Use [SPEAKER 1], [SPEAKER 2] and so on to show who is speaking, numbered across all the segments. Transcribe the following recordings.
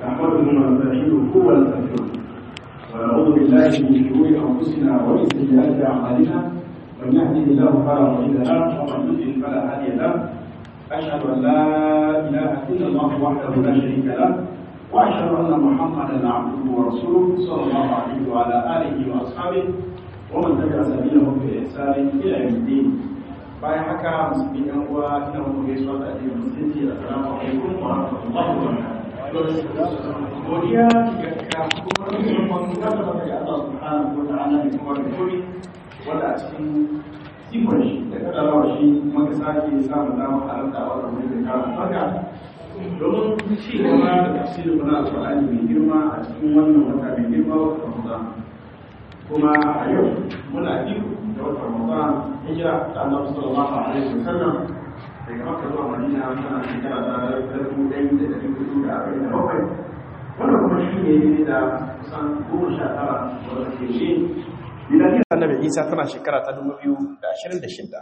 [SPEAKER 1] نحمده ونستعينه ونستغفره ونعوذ بالله من شرور انفسنا ومن سيئات اعمالنا من يهده الله فلا مضل له ومن يضلل فلا هادي له اشهد ان لا اله الا الله وحده لا شريك له واشهد ان محمدا عبده ورسوله صلى الله عليه وعلى اله واصحابه ومن تبع سبيلهم باحسان الى يوم الدين bayan haka musulmi yan uwa ina muku gaisuwa da addinin musulunci assalamu alaikum wa rahmatullahi wa barakatuh godiya ga ka kuma musamman ga da baka Allah subhanahu wa ta'ala da kuma da kuri wanda a cikin ikon shi da kadarawa shi muka sake samun damar halarta a wannan wani da kawo haka domin ci gaba da tafsirin na alƙur'ani mai girma a cikin wannan wata mai girma wata Ramadan kuma a yau muna biyu da wata Ramadan hijira ta Annabi sallallahu alaihi wasallam daga Makka zuwa Madina tana shekara ta dubu ɗaya da ɗari hudu da arba'in da bakwai wannan kuma shi ne da kusan goma sha tara wanda ke shi Miladiyar Annabi Isa tana shekara ta dubu biyu da ashirin da shida.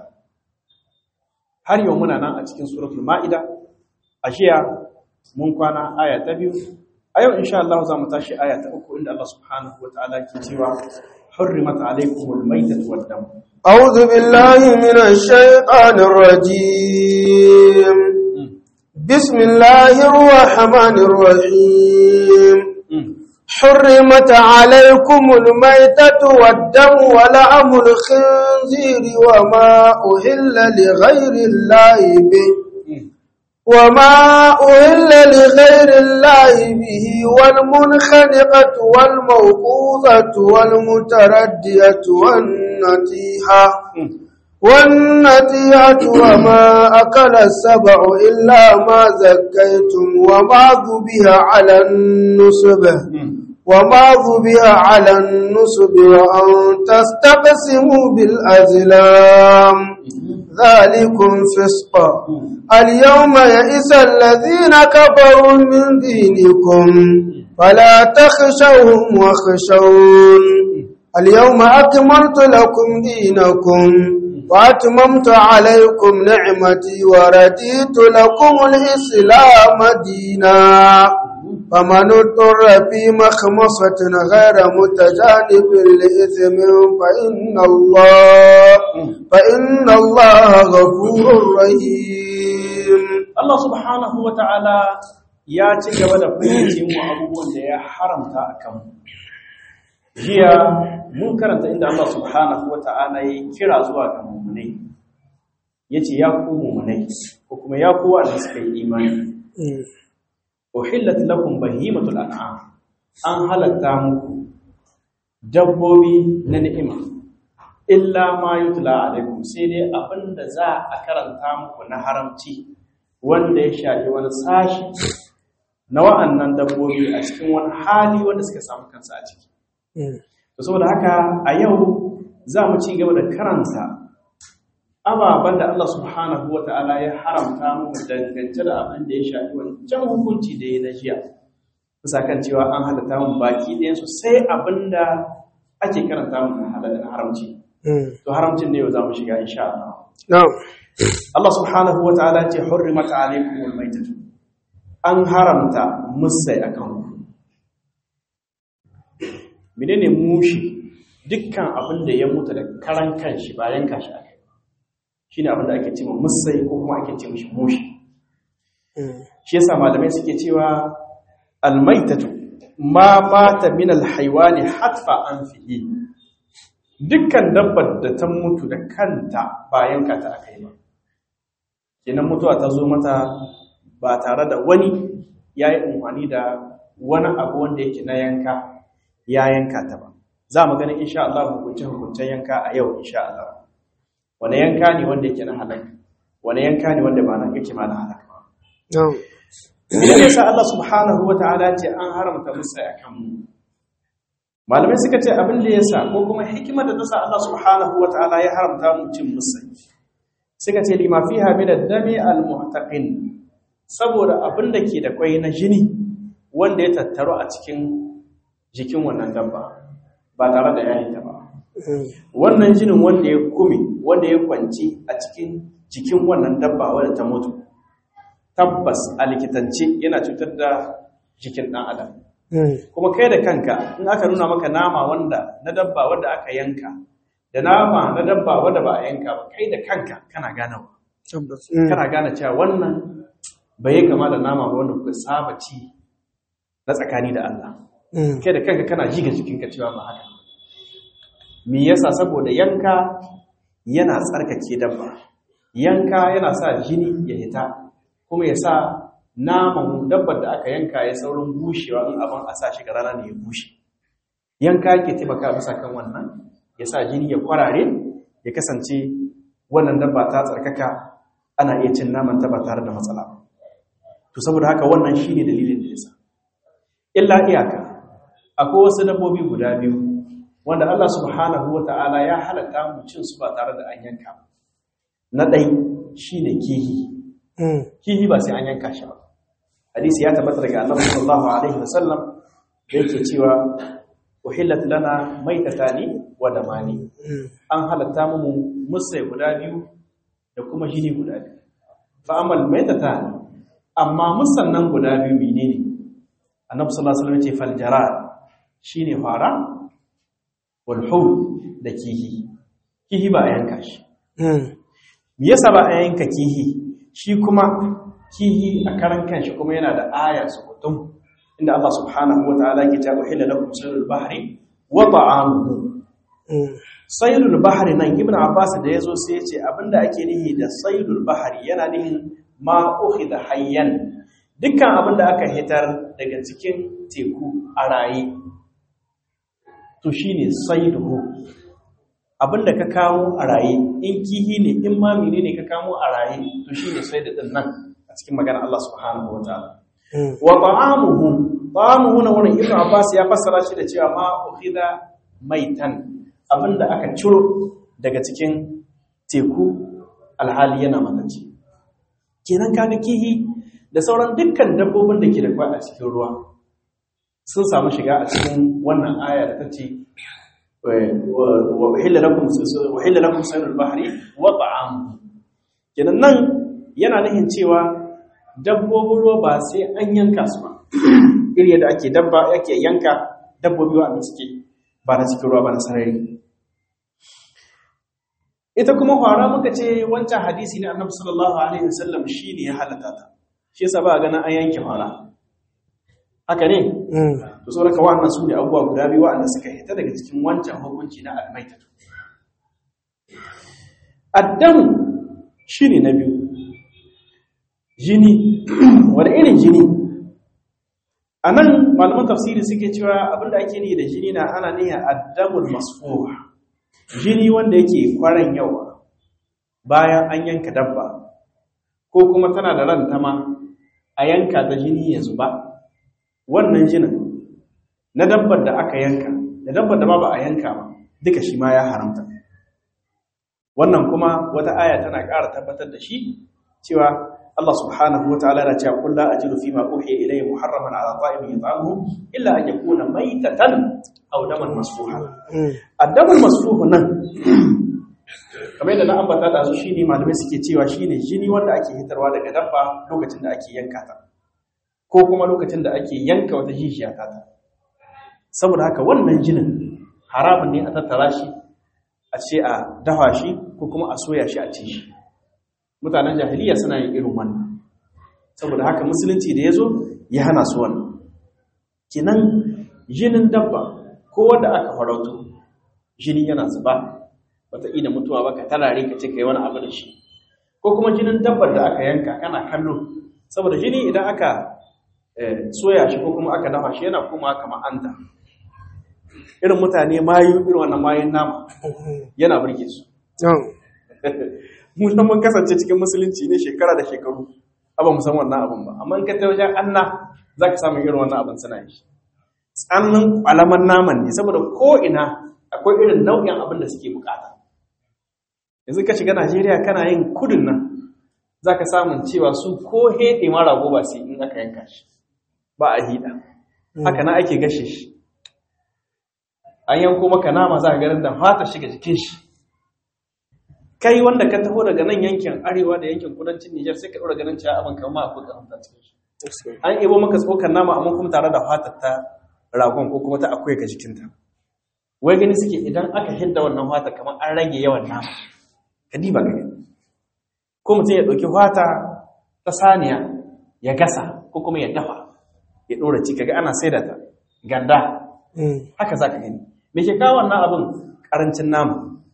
[SPEAKER 1] Har yau muna nan a cikin suratul Ma'ida, a jiya mun kwana aya ta biyu, a yau insha Allah za mu tashi aya ta uku inda Allah subhanahu wa ta'ala ke cewa حرمت عليكم الميتة والدم
[SPEAKER 2] أعوذ بالله من الشيطان الرجيم بسم الله الرحمن الرحيم حرمت عليكم الميتة والدم ولعم الخنزير وما أهل لغير الله به وما أهل لغير الله به والمنخنقة والموقوذة والمتردية والنتيحة والنتيحة وما أكل السبع إلا ما زكيتم وما ذبح على النصب وما ذبح على النصب وأن تستقسموا بالأزلام ذلكم فسق اليوم يئس الذين كفروا من دينكم فلا تخشوهم واخشون اليوم أكملت لكم دينكم وأتممت عليكم نعمتي ورديت لكم الإسلام دينا فمن اضطر في مخمصة غير متجانب لإثم فإن الله فإن الله غفور رحيم
[SPEAKER 1] Allah subhanahu wa ta'ala ya ci gaba da fahimci mu abubuwan da ya haramta a kanmu. Jiya mun karanta inda Allah subhanahu wa ta'ala ya kira zuwa ga mummunai, ya ce ya ku mummunai, ko kuma ya ku wanda suka yi imani. Uhillat lakum bahimatul an'am an halatta muku dabbobi na ni'ima illa ma yutla alaikum sai dai abinda za a karanta muku na haramci wanda ya shafi wani sashi na wa'annan dabbobi a cikin wani hali wanda suka samu kansa a ciki. To saboda haka a yau za mu ci gaba da karanta ababen da Allah subhanahu wa ta'ala ya haramta mu dangance da abin da ya shafi wancan hukunci da ya na jiya. Bisa kan cewa an halatta mu baki ɗayansu sai abin da ake karanta mu na haramci. To haramcin ne yau za mu shiga insha Allah. Allah subhanahu wa ta'ala ce hurrimat alaykum almaytatu an haramta musai akan ku menene mushi dukkan abin da ya mutu da karan kanshi bayan kashi akai shine abin da ake cewa musai ko kuma ake ce mishi mushi shi yasa malamai suke cewa almaytatu ma mata min alhaywani hatfa anfihi dukkan dabbar da ta mutu da kanta bayan ka ta akai ba kenan mutuwa ta zo mata ba tare da wani ya yi umarni da wani abu wanda yake na yanka ya yanka ta ba za mu gani insha Allah hukunce-hukuncen yanka a yau insha Allah wani yanka ne wanda yake na halak wani yanka ne wanda ba na yake ma na halak ba idan yasa Allah subhanahu wa ta'ala ce an haramta musa a kan mu malamai suka ce abin da yasa ko kuma hikimar da ta sa Allah subhanahu wa ta'ala ya haramta mu cin musa suka ce lima fiha min ad-dami al-muhtaqin saboda abin da ke da kwai na jini wanda ya tattaro a cikin jikin wannan dabba ba tare da yayin ta ba wannan jinin wanda ya kumi wanda ya kwanci a cikin jikin wannan dabba wanda ta mutu tabbas a likitance yana cutar da jikin ɗan adam kuma kai da kanka in aka nuna maka nama wanda na dabba wanda aka yanka da nama na dabba wanda ba a yanka ba kai da kanka kana gane kana gane cewa wannan bai yi kama da nama ba wanda kuka saba ci na tsakani da Allah kai da kanka kana ji ga jikinka cewa ba haka me yasa saboda yanka yana tsarkake dabba yanka yana sa jini ya hita kuma ya sa naman dabbar da aka yanka ya saurin bushewa in abin a sa shi ga rana ne ya bushe yanka ke taimaka bisa kan wannan ya sa jini ya kwarare ya kasance wannan dabba ta tsarkaka ana iya cin naman ta ba tare da matsala ba to saboda haka wannan shine dalilin da yasa illa iyaka akwai wasu dabbobi guda biyu wanda Allah subhanahu wata'ala ya halatta mu cin su ba tare da an yanka ba na ɗai shine kihi kihi ba sai an yanka shi ba hadisi ya tabbata daga annabi sallallahu alaihi wasallam da yake cewa uhillat lana maitatani wa damani an halatta mu musai guda biyu da kuma jini guda biyu fa amal maitatani amma musan nan guda biyu menene annabi sallallahu alaihi wasallam ya ce fal jarad shine fara wal hud da kihi kihi ba a yanka shi me yasa ba a yanka kihi shi kuma kihi a karan kanshi kuma yana da aya su kutum inda Allah subhanahu wa ta'ala ke ta uhilla lakum sayrul bahri wa ta'amuhu sayrul bahri nan ibn abbas da yazo sai ya ce abinda ake nihi da sayrul bahri yana nihin ma ukhida hayyan dukkan abinda aka hitar daga cikin teku a raye to shine sayruhu abinda ka kawo a raye in kihi ne in ma menene ka kawo a raye to shine sai da din nan a cikin magana Allah subhanahu wataala wa ta'amuhu ta'amuhu na wurin Ibn Abbas ya fassara shi da cewa ma ukhida maitan abinda aka ciro daga cikin teku alhali yana matacce kenan kaga kihi da sauran dukkan dabbobin da ke da kwai a cikin ruwa sun samu shiga a cikin wannan aya da ta ce وحل لكم وحل لكم سير البحر وطعامه kenan nan yana nufin cewa dabbobin ruwa ba sai an yanka su ba iri yadda ake dabba yake yanka dabbobi wanda suke ba na cikin ruwa ba na sarari ita kuma fara muka ce wancan hadisi ne annabi sallallahu alaihi wasallam shine ya halata ta shi yasa ba ganin an yanke fara haka ne to saboda ka wannan su ne abubuwa guda biyu waɗanda suka hita daga cikin wancan hukunci na almaitatu addamu shine na biyu jini wani irin jini a nan malaman tafsiri suke cewa abinda ake ni da jini na ana niyyar addamul masfuha jini wanda yake kwaran yawa bayan an yanka dabba ko kuma tana da ranta ma a yanka ta jini ya zuba wannan jinin na dabbar da aka yanka da dabbar da ma ba a yanka ba duka shi ma ya haramta wannan kuma wata aya tana ƙara tabbatar da shi cewa Allah subhanahu wa ta'ala yana cewa kullu ajidu fima uhiya ilayya muharraman ala ta'imin yat'amuhu illa an yakuna maytatan aw daman masfuha addaman masfuhu nan kamar yadda na ambata da su shine malamai suke cewa shine jini wanda ake hitarwa daga dabba lokacin da ake yanka ta ko kuma lokacin da ake yanka wata jijiya ta ta saboda haka wannan jinin haramun ne a tattara shi a ce a dafa shi ko kuma a soya shi a ci shi mutanen jahiliya suna yin irin wannan saboda haka musulunci da ya zo ya hana su wannan kinan jinin dabba ko wanda aka farauto jini yana zuba wata ina mutuwa ba ka tarare ka ce ka yi wani abu da shi ko kuma jinin dabbar da aka yanka kana kallo saboda jini idan aka soya shi ko kuma aka dafa shi yana kuma kama anta irin mutane mayu irin wannan mayun nama yana burge su mu san mun kasance cikin musulunci ne shekara da shekaru aba mu san wannan abun ba amma in ka ta wajen anna za ka samu irin wannan abin suna yi tsannin kwalaman naman ne saboda ko ina akwai irin nau'in abin da suke bukata yanzu ka shiga najeriya kana yin kudin nan za ka samun cewa su ko heɗe ma rago ba sai in aka yanka shi ba a hida haka na ake gashe shi an yanko maka nama za a ganin da fata shiga jikin shi kai wanda ka taho daga nan yankin arewa da yankin kudancin Nijar sai ka ɗora ganin cewa abin kama akwai karanta cikin shi
[SPEAKER 3] an ebo maka tsokar nama amma kuma tare da fatar ta ragon ko kuma ta akwai ga jikinta wai gani suke idan aka hidda wannan fata kamar an rage yawan nama ka diba ga gani ko mutum ya ɗauki fata ta saniya ya gasa ko kuma ya dafa ya ɗora ci kaga ana saida ta ganda haka za ka gani me ke kawo wannan abin ƙarancin nama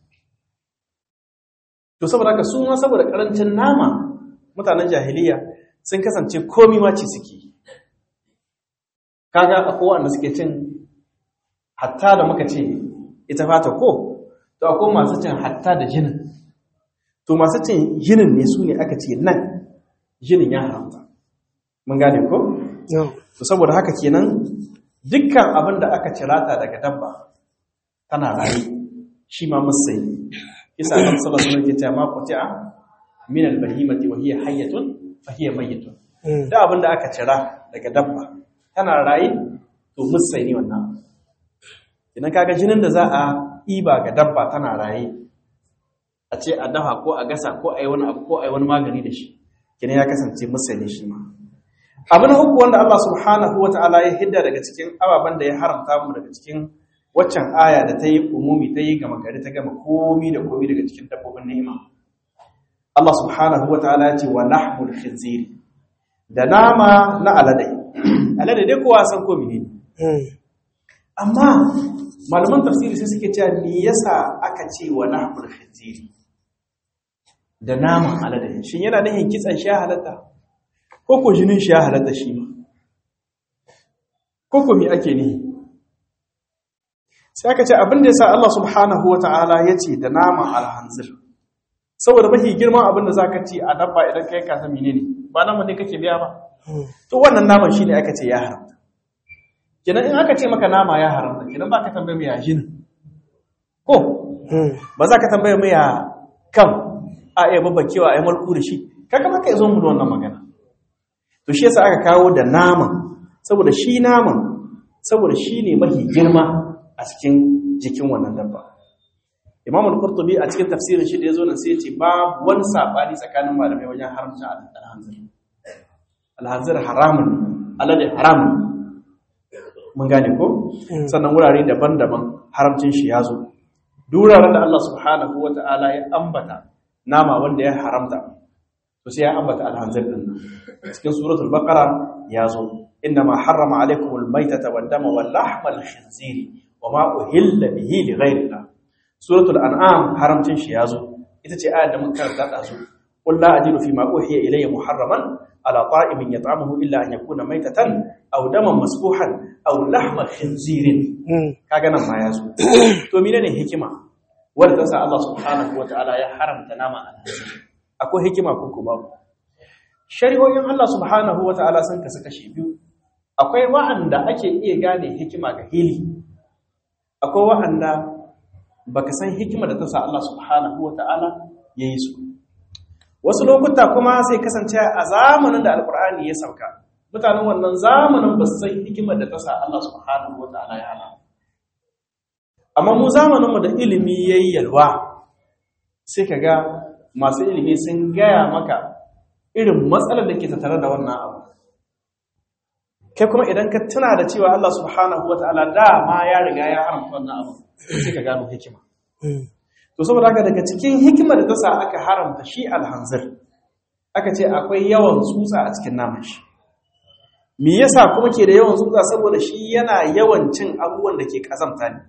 [SPEAKER 3] to saboda haka su ma saboda ƙarancin nama mutanen jahiliya sun kasance komi ma ci suke kaga akwai wanda suke cin hatta da muka ce ita fata ko to akwai masu cin hatta da jinin to masu cin jinin ne su ne aka ce nan jinin ya haramta mun gane ko to saboda haka kenan dukkan abin da aka cirata daga dabba tana raye shi ma musai isa annabi sallallahu alaihi wasallam ke cewa ma quti'a min al-bahimati wa hiya hayyatun fa hiya mayyitun da abin da aka cira daga dabba tana raye to musai ne wannan idan kaga jinin da za a iba ga dabba tana raye a ce a dafa ko a gasa ko a yi wani abu ko a yi wani magani da shi kina ya kasance musai ne shi ma abu na uku wanda Allah subhanahu wa ta'ala ya hidda daga cikin ababen da ya haramta mu daga cikin waccan aya da ta yi umumi ta yi gama gari ta gama komi da komi daga cikin dabbobin ni'ima Allah subhanahu wa ta'ala ya ce wa lahmul khinziri da nama na alade alade dai kowa san komi ne amma malaman tafsiri sai suke cewa me yasa aka ce wa lahmul khinziri da naman alade shin yana nufin kitsan shi halatta ko ko jinin shi ya halatta shi ma ko ko me ake nihi sai aka ce abin da yasa Allah subhanahu wata'ala ya ce da naman alhanzir saboda mafi girman abin da zaka ci a dabba idan kai ka san menene ba naman ne kake biya ba to wannan naman shine aka ce ya haramta kenan in aka ce maka nama ya haramta kenan ba ka tambaye mu ya jinin ko ba za ka tambaye mu ya kam a iya babbakewa a yi malku da shi kaga maka ya zo mu da wannan magana to shi yasa aka kawo da naman saboda shi naman saboda shi ne mafi girma a cikin jikin wannan dabba imam al-qurtubi a cikin tafsirin shi da yazo nan sai ya ce babu wani sabani tsakanin malamai wajen haramcin al-hanzir al-hanzir haramun alade haramun mun gane ko sannan wurare daban-daban haramcin shi ya zo duraren da Allah subhanahu wata'ala ya ambata nama wanda ya haramta to sai ya ambata al-hanzir din cikin suratul baqara ya zo innama harrama alaykumul maytata wad dama wal lahmal khinziri wama uhilla bihi li ghayrillah suratul an'am haramcin shi yazo ita ce ayar da muka karanta su qul la ajidu fi ma uhiya ilayya muharraman ala ta'imin yat'amuhu illa an yakuna maytatan aw daman masfuhan aw lahma khinzirin kaga nan ma yazo to menene hikima wanda ta sa Allah subhanahu wataala ya haramta nama alhaji akwai hikima ko kuma shari'o'in Allah subhanahu wataala sun kasu kashi biyu akwai wa'anda ake iya gane hikima ga hili akwai wa'anda baka san hikima da ta sa Allah subhanahu wata'ala ya yi su wasu lokuta kuma sai kasance a zamanin da alkur'ani ya sauka mutanen wannan zamanin ba su san hikimar da ta sa Allah subhanahu wata'ala ya hana amma mu zamaninmu da ilimi ya yi yalwa sai ka ga masu ilimi sun gaya maka irin matsalar da ke tattare da wannan abu kai kuma idan ka tuna da cewa Allah subhanahu wata'ala dama ya riga ya haramta wannan abu sai ka gano hikima to saboda haka daga cikin hikimar da ta sa aka haramta shi alhanzir aka ce akwai yawan tsutsa a cikin naman shi me yasa kuma ke da yawan tsutsa saboda shi yana yawan cin abubuwan da ke kazamta ne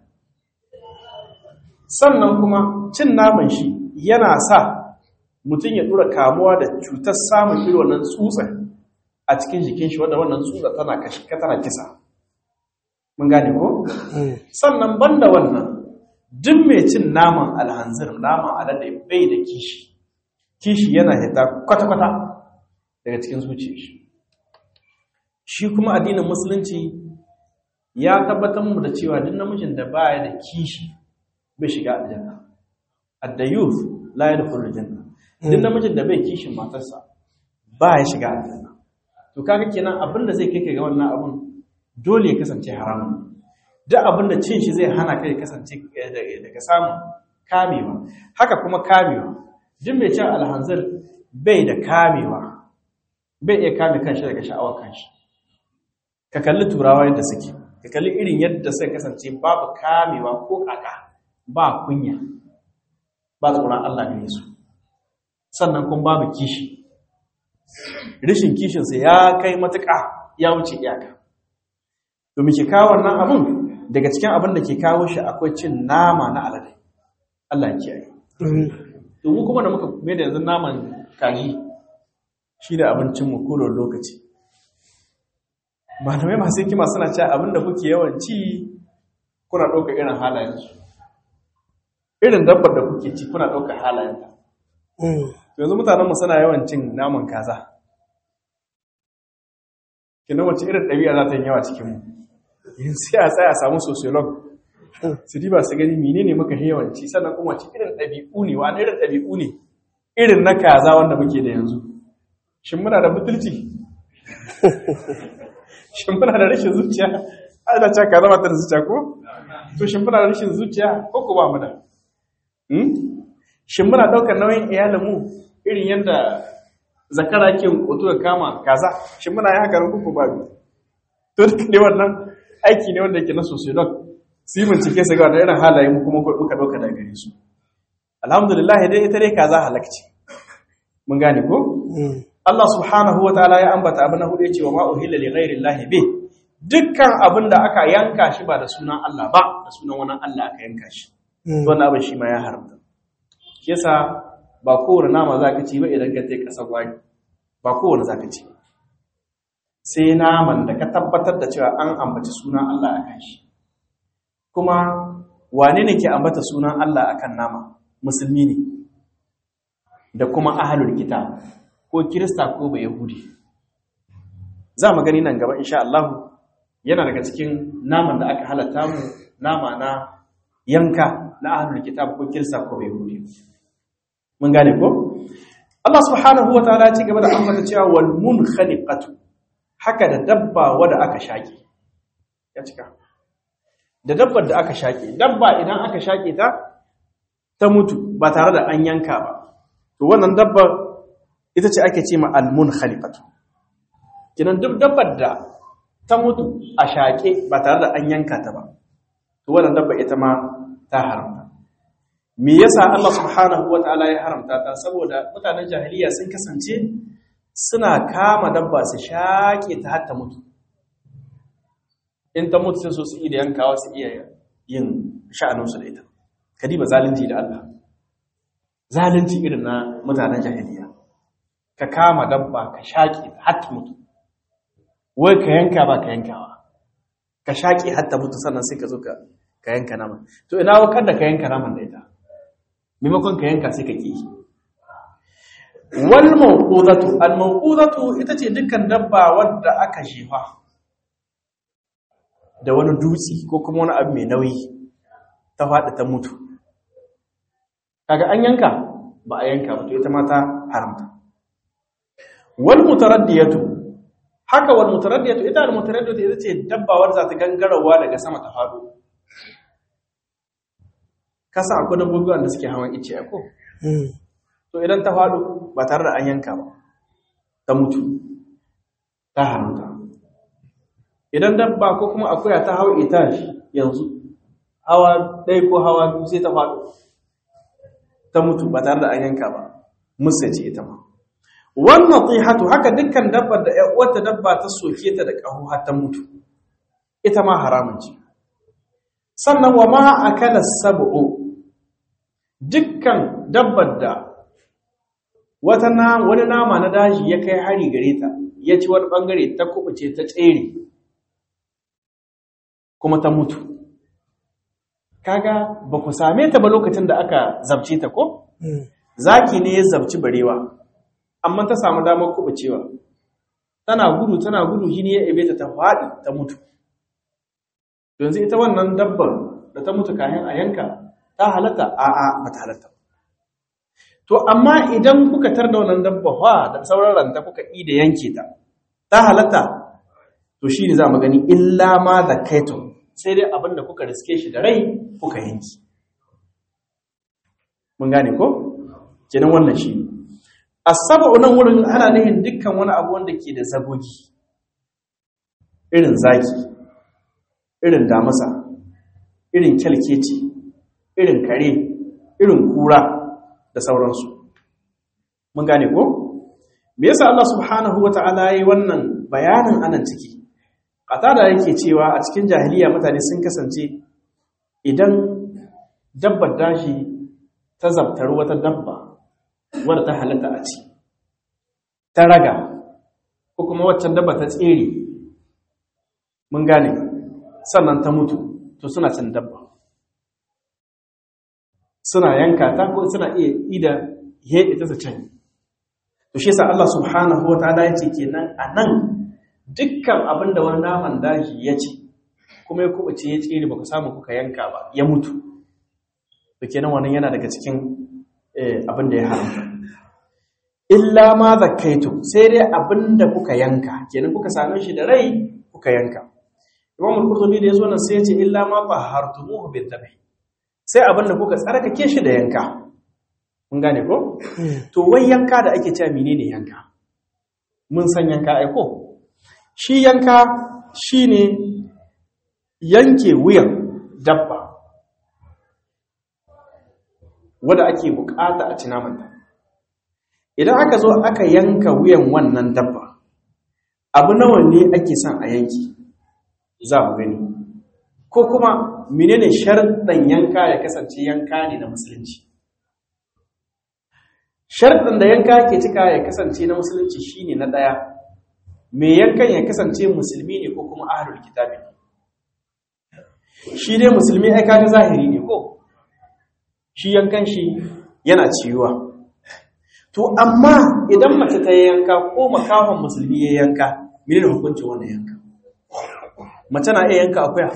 [SPEAKER 3] sannan kuma cin naman shi yana sa mutum ya dura kamuwa da cutar samun irin wannan tsutsa a cikin jikin shi wanda wannan tsutsa tana kashi tana kisa mun gane ko sannan banda wannan duk mai cin naman alhanzir naman alade bai da kishi kishi yana hita kwata-kwata daga cikin zuciyar shi shi kuma addinin musulunci ya tabbatar mu da cewa duk namijin da baya da kishi bai shiga aljanna ad-dayuth la yadkhulu aljanna duk namijin da bai kishin matarsa ba ya shiga aljanna to kaga kenan abinda zai kai ga wannan abun dole ya kasance haramun duk abinda cin shi zai hana kai kasance daga samun kamewa haka kuma kamewa duk mai cin alhanzir bai da kamewa bai iya kame kanshi daga sha'awar kanshi ka kalli turawa yadda suke ka kalli irin yadda suka kasance babu kamewa ko kaka ba kunya ba tsoron Allah gare su sannan kuma babu kishi rishin kishinsa ya kai matuƙa ya wuce iyaka domin ke kawo wannan abin daga cikin abin da ke kawo shi akwai cin nama na alade Allah ya kiyaye domin kuma da muka mai da yanzu naman kaji shi da abincinmu kodon lokaci malamai masu hikima suna cewa abin da kuke yawan ci kuna ɗauka irin halayensu irin dabbar da kuke ci kuna ɗauka halayenta yanzu mutanenmu suna yawan cin naman kaza kina wace irin ɗabi'a za ta yi yawa cikinmu yin sai a tsaya a samu sociolog su diba su gani menene muka yi yawanci sannan kuma wace irin ɗabi'u ne wani irin ɗabi'u ne irin na kaza wanda muke da yanzu shin muna da butulci shin muna da rashin zuciya ana cewa kaza ba ta da zuciya ko to shin muna da rashin zuciya ko ko ba mu da shin muna ɗaukar nauyin iyalinmu irin yadda zakara ke koto da kama kaza shin muna yi haka ko ba bi to duk ne wannan aiki ne wanda yake na sociolog su yi bincike su ga irin halaye mu kuma muka ɗauka daga gare su alhamdulillah dai ita dai kaza halakci mun gane ko Allah subhanahu wa ta'ala ya ambata abin na hudu ya ce wa ma uhilla li ghairi llahi bi dukkan abin da aka yanka shi ba da sunan Allah ba da sunan wani Allah aka yanka shi wannan abin shi ma ya haramta shi yasa ba kowane nama zaka ci ba idan ka je kasar wani ba kowane zaka ci sai naman da ka tabbatar da cewa an ambaci sunan Allah akan shi kuma wane ne ke ambata sunan Allah akan nama musulmi ne da kuma ahlul kitab ko kirista ko ba yahudi za mu gani nan gaba insha Allah yana daga cikin naman da aka halatta mu nama na yanka na ahlul kitab ko kirista ko ba yahudi mun gane ko Allah subhanahu wa ta'ala ya ci gaba da ambata cewa wal munkhaliqatu haka da dabba wadda aka shaƙe ya cika da dabbar da aka shaƙe dabba idan aka shaƙe ta ta mutu ba tare da an yanka ba to wannan dabbar ita ce ake ce ma almun khalifatu kinan duk dabbar da ta mutu a shaƙe ba tare da an yanka ta ba to wannan dabba ita ma ta haramta me yasa Allah subhanahu wataala ya haramta ta saboda mutanen jahiliya sun kasance suna kama dabba su shaƙe ta har ta mutu in ta mutu sai so su iya yankawa su iya yin sha'aninsu da ita kadiba zalunci da Allah zalunci irin na mutanen jahiliya ka kama dabba ka shaƙe ta har ta mutu wai ka yanka ba ka yankawa ka shaƙe har ta mutu sannan sai ka zo ka yanka naman to ina wakar da ka yanka naman da ita maimakon ka yanka sai ka ƙi wal mawqudatu al mawqudatu ita ce dukkan dabba wadda aka shefa da wani dutsi ko kuma wani abu mai nauyi ta faɗi ta mutu kaga an yanka ba a yanka ba to ita ma ta haramta wal mutaraddiyatu haka wal mutaraddiyatu ita al mutaraddiyatu ita ce dabba wadda za ta gangarawa daga sama ta faɗo kasa akwai dabbobi wanda suke hawan ice ko to idan ta faɗo ba tare da an yanka ba ta mutu ta haramta idan dabba ko kuma akuya ta hau itash yanzu hawa ɗaya ko hawa biyu sai ta faɗo ta mutu ba tare da an yanka ba musa ce ita ma wannan tsihatu haka dukkan dabbar da wata dabba ta soke ta da ƙaho har ta mutu ita ma haramun ce sannan wa ma akala sab'u dukkan dabbar da wata na wani nama na daji ya kai hari gare ta ya ci wani bangare ta kubuce ta tsere kuma ta mutu kaga ba ku same ta ba lokacin da aka zabce ta ko zaki ne ya zabci barewa amma ta samu damar kubucewa tana gudu tana gudu shi ne ya ebe ta ta faɗi ta mutu yanzu ita wannan dabbar da ta mutu kayan a yanka ta halatta a'a ba ta halatta to amma idan kuka tar da wannan dabba fa da sauran ranta kuka yi da yanke ta ta halatta to shi ne za mu gani illa ma da kaito sai dai abinda kuka riske shi da rai kuka yanki mun gane ko kenan wannan shi as-sab'u nan wurin ana nihin dukkan wani abu wanda ke da zagogi irin zaki irin damasa irin kyalkeci irin kare irin kura da sauransu mun gane ko me yasa Allah subhanahu wata'ala yayi wannan bayanin anan ciki qatada yake cewa a cikin jahiliya mutane sun kasance idan dabbar dashi ta zabtar wata dabba wadda ta halatta a ci ta raga ko kuma waccan dabba ta tsere mun gane sannan ta mutu to suna cin dabba suna yanka ta ko suna iya ida heɗe ta su can to shi yasa Allah subhanahu wa ta'ala yace kenan anan dukkan abin da wani naman daji ya ci kuma ya kubuce ya tsere baka samu kuka yanka ba ya mutu to kenan wannan yana daga cikin abin da ya haramta illa ma zakkaitu sai dai abin da kuka yanka kenan kuka same shi da rai kuka yanka Imam al-Qurtubi da yazo nan sai ya ce illa ma tahartumuhu bil dhabh sai abin da kuka tsarkake shi da yanka mun gane ko to wai yanka da ake cewa menene yanka mun san yanka ai ko shi yanka shine yanke wuyan dabba wanda ake bukata a ci namanta idan aka zo aka yanka wuyan wannan dabba abu nawa ne ake son a yanki za mu gani ko kuma menene sharɗan yanka ya kasance yanka ne na musulunci sharɗan da yanka ke cika ya kasance na musulunci shine na ɗaya mai yankan ya kasance musulmi ne ko kuma ahlul kitabi shi dai musulmi ai kaga zahiri ne ko shi yankan shi yana ciwuwa to amma idan mace ta yanka ko makahon musulmi ya yanka menene hukuncin wannan yanka mace na iya yanka akuya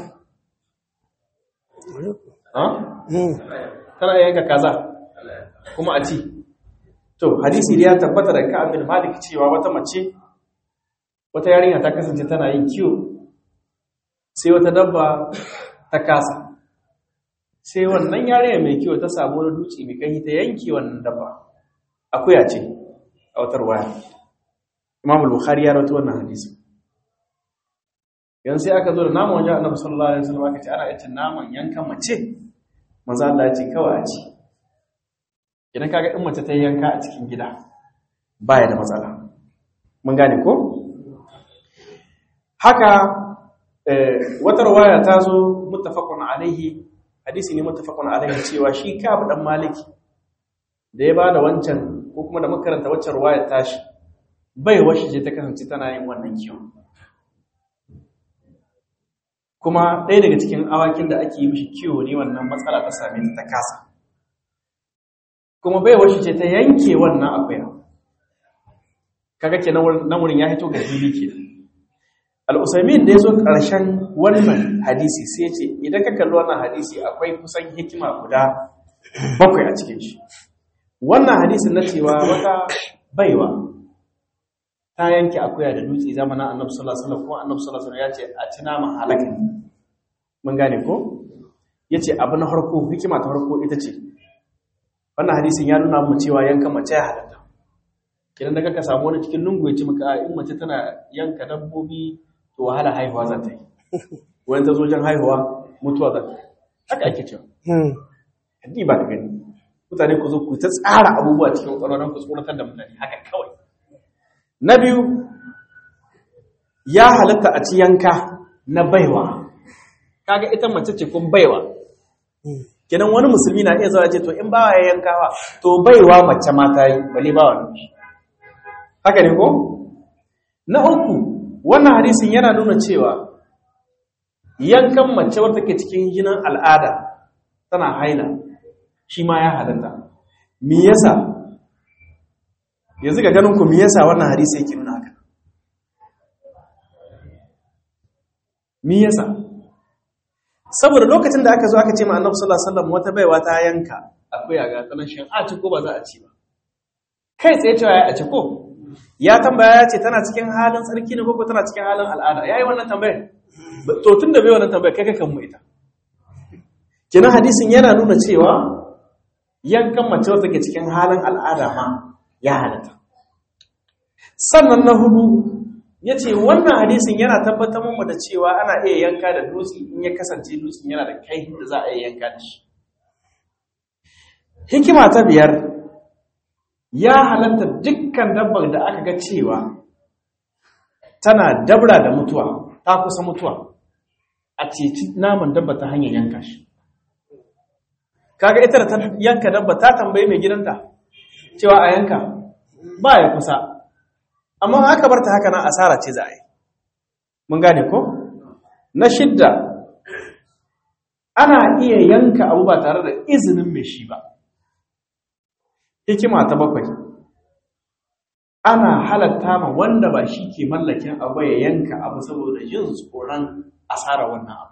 [SPEAKER 3] tana iya yanka kaza kuma a ci to hadisi da ya tabbata da ka'ab bin malik cewa wata mace wata yarinya ta kasance tana yin kiwo sai wata dabba ta kasa sai wannan yarinya mai kiwo ta samu wani dutse mai kai ta yanke wannan dabba akuya ce a watar waya imam al-bukhari ya rawaito wannan hadisi yanzu sai aka zo da naman wajen annabi sallallahu alaihi wasallam aka ce ana yace naman yankan mace manzo Allah ya ce kawai a ci idan kaga in mace ta yanka a cikin gida baya da matsala mun gane ko haka wata rawaya ta zo muttafaqun alaihi hadisi ne muttafaqun alaihi cewa shi Ka'ab dan Maliki da ya bada wancan ko kuma da makaranta waccan rawaya tashi bai washi je ta kasance tana yin wannan kiwon kuma ɗaya daga cikin awakin da ake yi mishi kiwo ne wannan matsala ta same ta ta kasa kuma bai washi ce ta yanke wannan akuya kaga ke nan wurin ya hito ga fili ke al'usaimin da ya zo ƙarshen wannan hadisi sai ya ce idan ka kalli wannan hadisi akwai kusan hikima guda bakwai a cikin shi wannan hadisi na cewa wata baiwa ta yanke akuya da dutse zamanin annabi sallallahu alaihi wasallam ko annabi sallallahu alaihi wasallam ya ce a ci naman halakin mun gane ko yace abu na farko hikima ta farko ita ce wannan hadisin ya nuna mu cewa yanka mace ya halatta idan da ka samu wani cikin lungu ya ci maka in mace tana yanka dabbobi to wahala haihuwa za ta yi wani ta zo jan haihuwa mutuwa za ta yi haka ake cewa haddi ba ka gani mutane ku zo ku ta tsara abubuwa cikin ƙwararren ku tsoratar da mutane haka kawai na biyu ya halatta a ci yanka na baiwa kaga ita mace ce kun baiwa kenan wani musulmi na iya zuwa ce to in bawa ya yankawa to baiwa mace ma ta yi bale bawa ne haka ne ko na uku wannan hadisin yana nuna cewa yankan mace wadda ke cikin jinin al'ada tana haila shi ma ya halatta me yasa yanzu ga ganin ku me yasa wannan hadisi yake nuna haka me yasa saboda lokacin da aka zo aka ce ma annabi sallallahu alaihi wasallam wata baiwa ta yanka akwai ga tsanan shin a ci ko ba za a ci ba kai tsaye cewa ya a ci ko ya tambaya ya ce tana cikin halin tsarki ne ko tana cikin halin al'ada yayi wannan tambayar to tun da bai wannan tambayar kai kakan mu ita kina hadisin yana nuna cewa yankan mace wata ke cikin halin al'ada ma ya halatta sannan na hudu ya ce wannan hadisin yana tabbatar mu da cewa ana iya yanka da dutse in ya kasance dutsen yana da kai da za a iya yanka da shi hikima ta biyar ya halatta dukkan dabbar da aka ga cewa tana dabra da mutuwa ta kusa mutuwa a ceci naman dabba ta hanyar yanka shi kaga ita da ta yanka dabba ta tambayi mai gidanta cewa a yanka ba ya kusa amma aka bar ta haka na asara ce za a yi mun gane ko na shidda ana iya yanka abu ba tare da izinin mai shi ba hikima ta bakwai ana halatta ma wanda ba shi ke mallakin abu ya yanka abu saboda yin tsoron asara wannan abu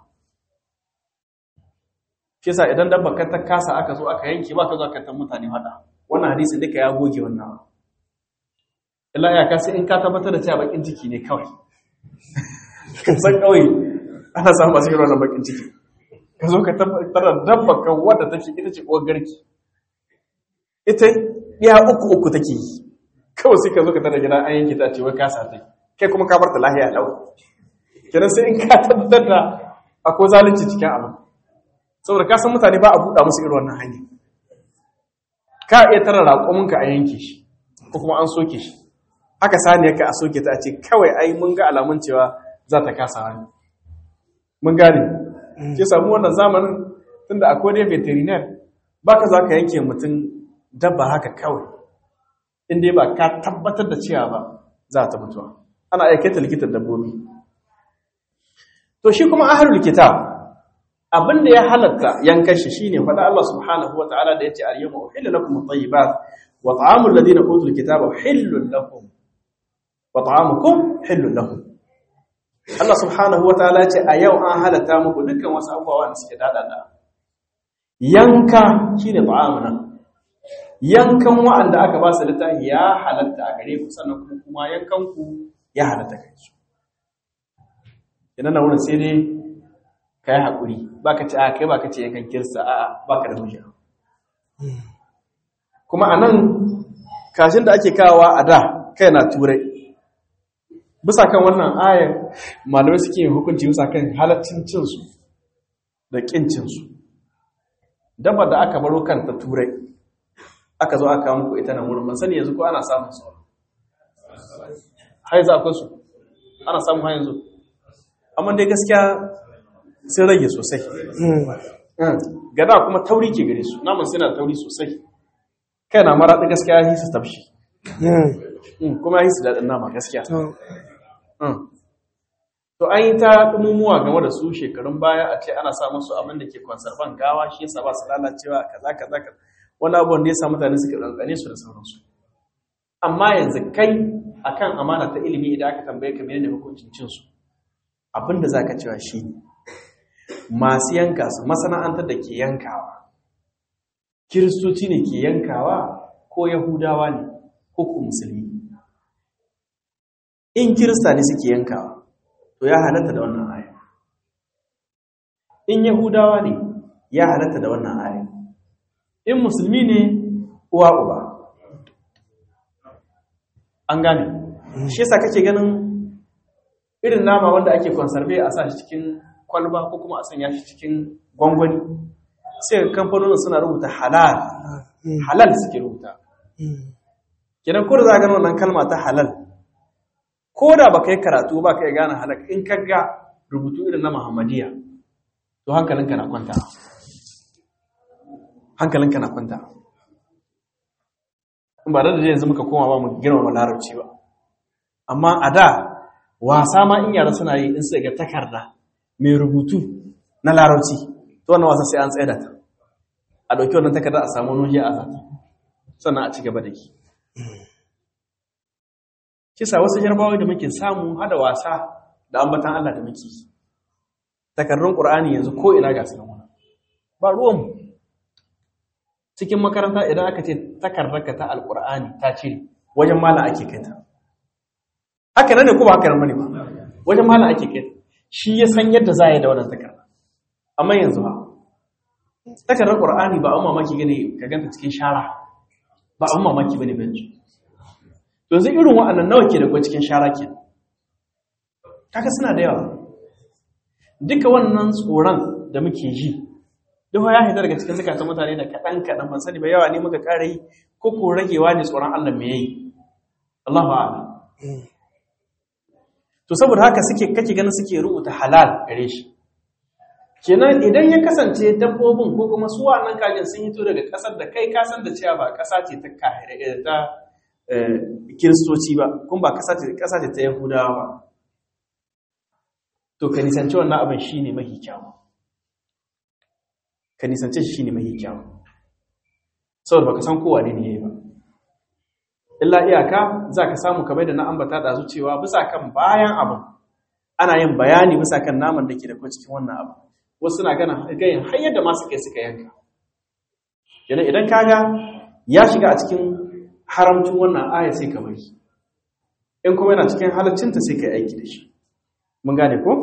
[SPEAKER 3] kisa idan dabba ka ta kasa aka zo aka yanke ba ka zo aka ta mutane hada wannan hadisi duka ya goge wannan abu illa ya kasi in ka tabbatar da cewa bakin ciki ne kawai san kawai ana samun masu irin wannan bakin ciki ka zo ka tabbatar da dabba ka wadda take ita ce uwar garki ita ya uku uku take yi kawai sai ka zo ka tada gida an yanke ta ce wai kasa ta kai kuma ka bar ta lahiya lau kenan sai in ka tabbatar da akwai zalunci cikin abu saboda ka san mutane ba a buɗa musu irin wannan hanyar ka iya tara raƙominka a yanke shi ko kuma an soke shi haka saniyar ka a soke ta ce kawai ai mun ga alamun cewa za ta kasa hannu mun gane ke samu wannan zamanin tunda akwai dai veterinary baka za ka yanke mutum dabba haka kawai in dai ba ka tabbatar da cewa ba za ta mutuwa ana aikata likitan dabbobi to shi kuma ahlul kitab abin da ya halatta yankan shi shine faɗa Allah subhanahu wataala da yace al-yawma uhilla lakum at-tayyibat wa ta'amul ladina utul kitaba hillun lakum wa ta'amukum hillun lahum Allah subhanahu wataala yace a yau an halatta muku dukkan wasu abubuwa da suke dadada yanka shine ta'amuna yankan wa'anda aka ba su littafi ya halatta a gare ku sannan kuma yankan ku ya halatta gare su idan na wurin sai dai ka yi haƙuri ba ka ce a kai ba ka ce yankan kirsa a ba ka da hujja kuma a nan kashin da ake kawowa a da kai na turai bisa kan wannan ayar malamai suke yin hukunci bisa kan halaccin cinsu da ƙin cinsu dabba da aka baro kanta turai aka zo aka muku ita na wurin ban sani yanzu ko ana samun su haizu akwai su ana samun ha yanzu amma dai gaskiya sun rage sosai gada kuma tauri ke gare su naman suna tauri sosai kai na maraɗi gaskiya ya su tafshi kuma ya su daɗin nama gaskiya to an yi ta ɗumumuwa game da su shekarun baya a ce ana samun su abin da ke konsarban gawa shi yasa ba su lalacewa kaza kaza kaza wani abubuwan da ya sa mutane suka ɗanɗane su da sauransu amma yanzu kai akan amana ta ilimi idan aka tambaye ka menene hukuncin cin su abin da zaka cewa shi ne masu yanka su masana'antar da ke yankawa kiristoci ne ke yankawa ko yahudawa ne ko ku musulmi in kirista ne suke yankawa to ya halatta da wannan aya in yahudawa ne ya halatta da wannan aya in musulmi ne uwa uba an gane shi yasa kake ganin irin nama wanda ake conserve a sa shi cikin kwalba ko kuma a sanya shi cikin gwangwani sai kamfanonin suna rubuta halal halal suke rubuta kenan ko da za gano wannan kalma ta halal ko da baka yi karatu ba ka yi gane halal in ka ga rubutu irin na muhammadiya to hankalinka na kwanta hankalinka na kwanta in ba da yanzu muka koma ba mu girmama larabci ba amma a da wasa ma in yara suna yi in sai ga takarda mai rubutu na larabci to wannan wasa sai an tsaye da ta a ɗauki wannan takarda a samu nuhi a zata sannan a ci gaba da ki kisa wasu jarabawa da muke samu hada wasa da ambatan Allah da muke takardun Qur'ani yanzu ko ina ga sunan wannan ba ruwan cikin makaranta idan aka ce takardarka ta alqur'ani ta ce wajen mala ake kai ta haka nan ne ko ba haka nan bane ba wajen mala ake kai shi ya san yadda za yi da wannan takarda amma yanzu ba takardar qur'ani ba an mamaki gane ka ganta cikin shara ba an mamaki bane benci to yanzu irin wa'annan nawa ke da kwa cikin shara ke kaga suna da yawa duka wannan tsoron da muke ji duk ya haita daga cikin zukatan mutane da kaɗan kaɗan ban sani ba yawa ne muka ƙara yi ko ko ragewa ne tsoron Allah me yayi Allahu a'lam to saboda haka suke kake ganin suke rubuta halal gare shi kenan idan ya kasance dabbobin ko kuma su wannan kajin sun hito daga ƙasar da kai ka san da cewa ba ƙasa ce ta kahire ta kiristoci ba kuma ba ƙasa ce ƙasa ce ta yahudawa ba to ka nisanci wannan abin shine mahi kyawu ka nisance shi shine mahi kyawu saboda baka san kowa ne ne yayi ba illa iyaka za ka samu kamar da na ambata da cewa bisa kan bayan abin ana yin bayani bisa kan naman da ke da kuma cikin wannan abu wasu na gana gayin har yadda masu kai suka yanka yana idan kaga ya shiga a cikin haramcin wannan aya sai ka bari in kuma yana cikin halaccinta sai ka yi aiki da shi mun gane ko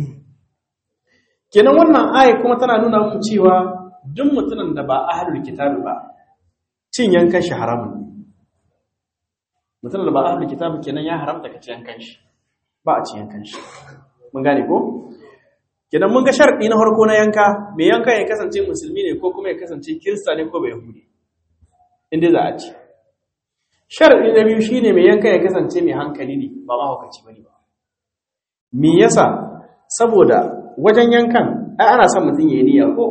[SPEAKER 3] kenan wannan aya kuma tana nuna mu cewa duk mutumin da ba ahlul kitabi ba cin yankan shi haramun ne mutum da ba ahlul kitab kenan ya haramta ka ci yankan shi ba a ci yankan shi mun gane ko kenan mun ga sharadi na farko na yanka me yanka ya kasance musulmi ne ko kuma ya kasance kirista ne ko bai yahudi inda za a ci sharadi na biyu shine me yanka ya kasance mai hankali ne ba ma hukaci bane ba me yasa saboda wajen yankan ai ana son mutum yayi niyya ko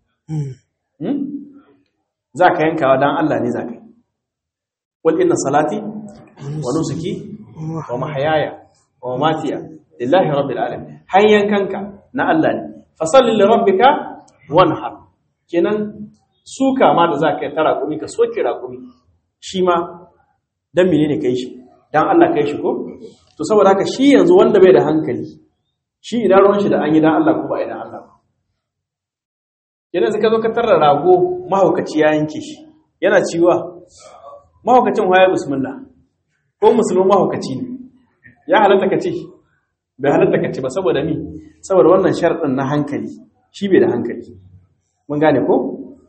[SPEAKER 3] za ka yankawa dan Allah ne za ka yi قل إن صلاتي ونسكي ومحياي ومماتي لله رب العالمين حيا كنك نا الله ne fasalli li rabbika wanhar kenan suka ma da zaka yi tara kumi ka soke raƙumi shi ma dan menene kai shi dan Allah kai shi ko to saboda haka shi yanzu wanda bai da hankali shi idan ruwan shi da an yi dan Allah ko ba idan Allah ba kenan zaka zo ka tarra rago mahaukaci ya yanke shi yana ciwa mahaukacin waye bismillah ko musulmin mahaukaci ne ya halatta ka ce bai halatta ka ce ba saboda mi saboda wannan sharɗin na hankali shi bai da hankali mun gane ko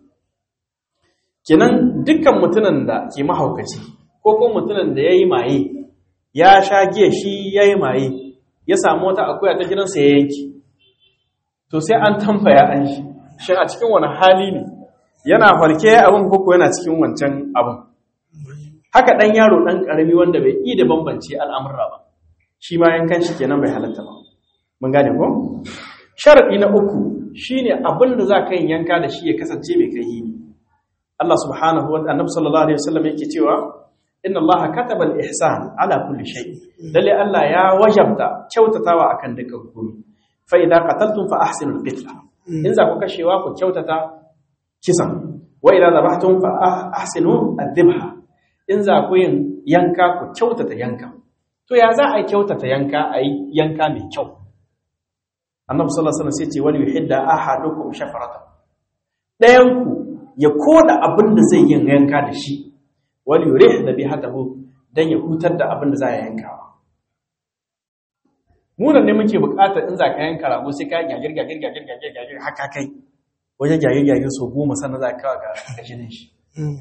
[SPEAKER 3] kenan dukkan mutumin da ke mahaukaci ko kuma mutumin da ya yi maye ya sha giya shi ya yi maye ya samu wata akuya ta gidansa ya yanki to sai an tambaya an shi shi a cikin wani hali ne yana farke abin koko yana cikin wancan abin haka ɗan yaro ɗan ƙarami wanda bai iya da bambance al'amurra ba shi ma yankan shi kenan bai halatta ba mun gane ko sharaɗi na uku shine abin da za ka yin yanka da shi ya kasance mai kai ne Allah subhanahu wa annabi sallallahu alaihi wasallam yake cewa inna Allah kataba al-ihsan ala kulli shay lalle Allah ya wajabta kyautatawa akan dukkan komai fa idza qataltum fa ahsinu al-qitla in za ku kashewa ku kyautata kisan wa idza zabahtum fa ahsinu ad-dhabha in za ku yin yanka ku kyautata yanka to ya za a yi kyautata yanka a yi yanka mai kyau annabi sallallahu alaihi wasallam sai ce wani yuhidda ahadukum shafarata dayan ku ya koda abin da zai yin yanka da shi wani yurih da bihatahu dan ya hutar da abin da za ya yanka munan ne muke bukatar in za ka yanka rago sai ka gagir gagir gagir gagir gagir haka kai wajen gagir gagir so goma sannan za ka kawo ga gashinin shi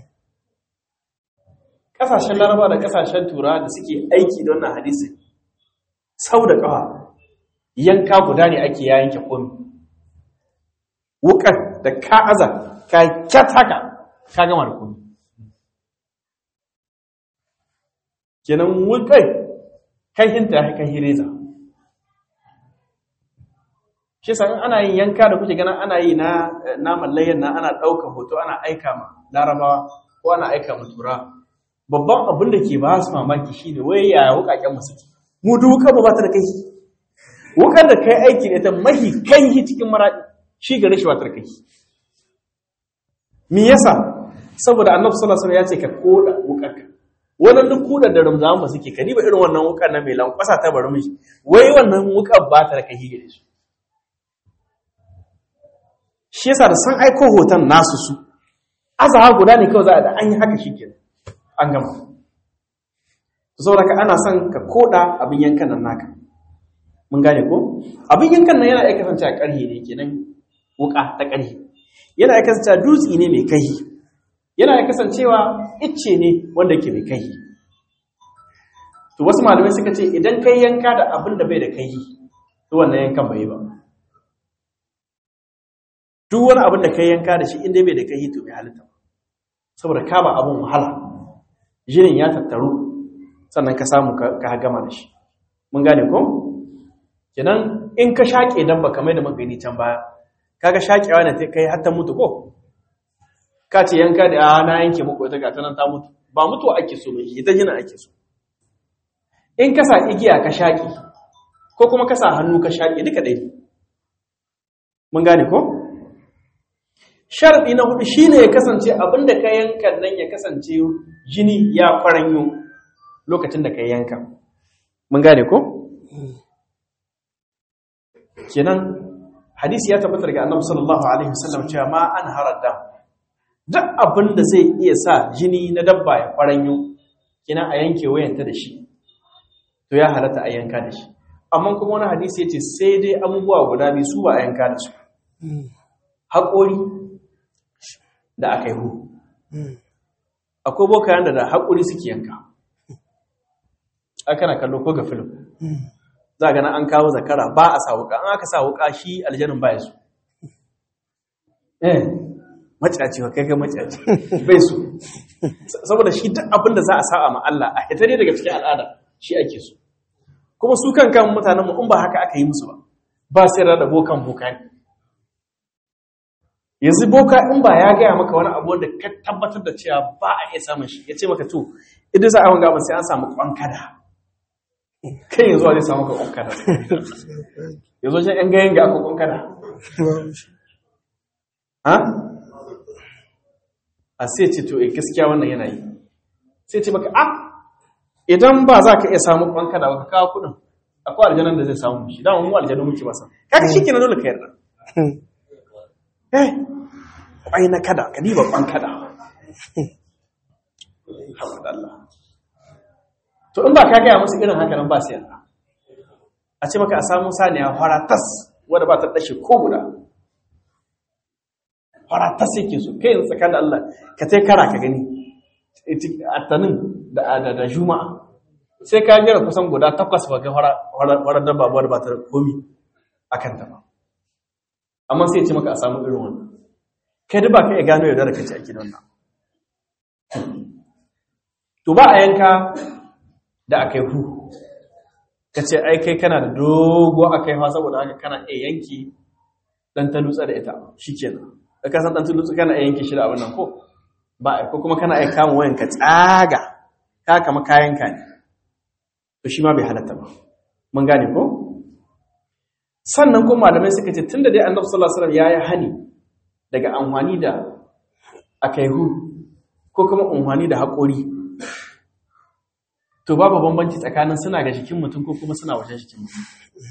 [SPEAKER 3] kasashen laraba da kasashen tura da suke aiki da wannan hadisi sau da kawa yanka guda ne ake ya yanke komi wukar da ka aza ka kyat haka ka gama da komi kenan wukar kai hinta ya kai hireza shi sa ana yin yanka da kuke ganin ana yi na naman layyan na ana ɗaukar hoto ana aika ma larabawa ko ana aika ma turawa babban abin da ke ba su mamaki shi ne wai yaya wukaken mu suke mu duka ba ta da kai wukar da kai aiki ne ta mahi kai cikin maraɗi shi gare shi ba ta da kai me yasa saboda annabi sallallahu alaihi wasallam ya ce ka koda wukarka wannan duk kudar da ramzan ba suke ka ba irin wannan wukar na mai lankwasa ta bari mishi wai wannan wukar ba ta da kai gare shi shi yasa da san aiko hoton nasu su azaha guda ne kawai za a da an yi haka shi kenan an gama saboda ka ana son ka koda abin yankan nan naka mun gane ko abin yankan nan yana aika kasance a ƙarhe ne kenan wuka ta ƙarhe yana aika kasance dutse ne mai kai yana aika kasancewa icce ne wanda ke mai kai to wasu malamai suka ce idan kai yanka da abin da bai da kai to wannan yankan bai ba duk wani abin da kai yanka da shi inda bai da kai to bai halitta saboda ka ba abin wahala jinin ya tattaru sannan ka samu ka gama da shi mun gane ko kenan in ka shaƙe dabba kamar da magani can baya kaga shaƙewa ne kai har ta mutu ko ka ce yanka da a na yanke muku ita ga ta nan ta mutu ba mutuwa ake so ba ita jinin ake so in ka sa igiya ka shaƙe ko kuma ka sa hannu ka shaƙe duka ɗaya mun gane ko sharaɗi na hudu shine ya kasance abinda ka yanka nan ya kasance jini ya faranyo lokacin da ka yanka mun gane ko kenan hadisi ya tabbatar ga annabi sallallahu alaihi wasallam cewa ma an haradda duk abin da zai iya sa jini na dabba ya faranyo kenan a yanke wayanta da shi to ya halatta a yanka da shi amma kuma wani hadisi yace sai dai abubuwa guda biyu su ba a yanka da su haƙori da aka yi hu akwai bokayen da da haƙori suke yanka aka na kallo ko ga film za ga an kawo zakara ba a sa wuka an aka sa wuka shi aljanin ba ya su eh macaci wa kai ga macaci bai su saboda shi duk abin da za a sa'a ma Allah a hitare daga cikin al'ada shi ake so kuma su kan kan mutanen mu in ba haka aka yi musu ba ba sai da bokan boka ne yanzu boka in ba ya gaya maka wani abu wanda ka tabbatar da cewa ba a iya samun shi ya ce maka to idan za a wanga ba sai an samu kwankada kai yanzu a zai samu ka kwankada yanzu shi yan gayen ga aka kwankada ha a sai ce to eh gaskiya wannan yana yi sai ce maka ah idan ba za ka iya samu kwankada ba ka kawo kudin akwai aljanan da zai samu shi dama mu aljanu muke masa kaga shi kenan dole ka yarda eh kwai na kada ka diba kwan kada alhamdulillah to in ba ka gaya musu irin haka nan ba su yarda a ce maka a samu saniya fara tas wadda ba ta dashe ko guda fara tas yake so kai yanzu tsakanin Allah ka tai kara ka gani attanin da da juma'a sai ka jira kusan guda takwas ba ga fara dabba wadda ba ta komi akan ta ba amma sai ce maka a samu irin wannan kai da ba ka iya gano yadda da kace a gidan nan to ba a yanka da akai hu kace ai kai kana da dogo akai ha saboda haka kana iya yanki dan ta lutsa da ita shikenan da ka san dan ta lutsa kana iya yanki shi da abin nan ko ba ko kuma kana iya kama wayan ka tsaga ka kama kayan ka ne to shi ma bai halatta ba mun gane ko sannan kuma malamai suka ce tunda dai annabi sallallahu alaihi wasallam yayi hani daga amfani da akaihu ko kuma amfani da haƙori to babu bambanci tsakanin suna ga jikin mutum ko kuma suna wajen jikin mutum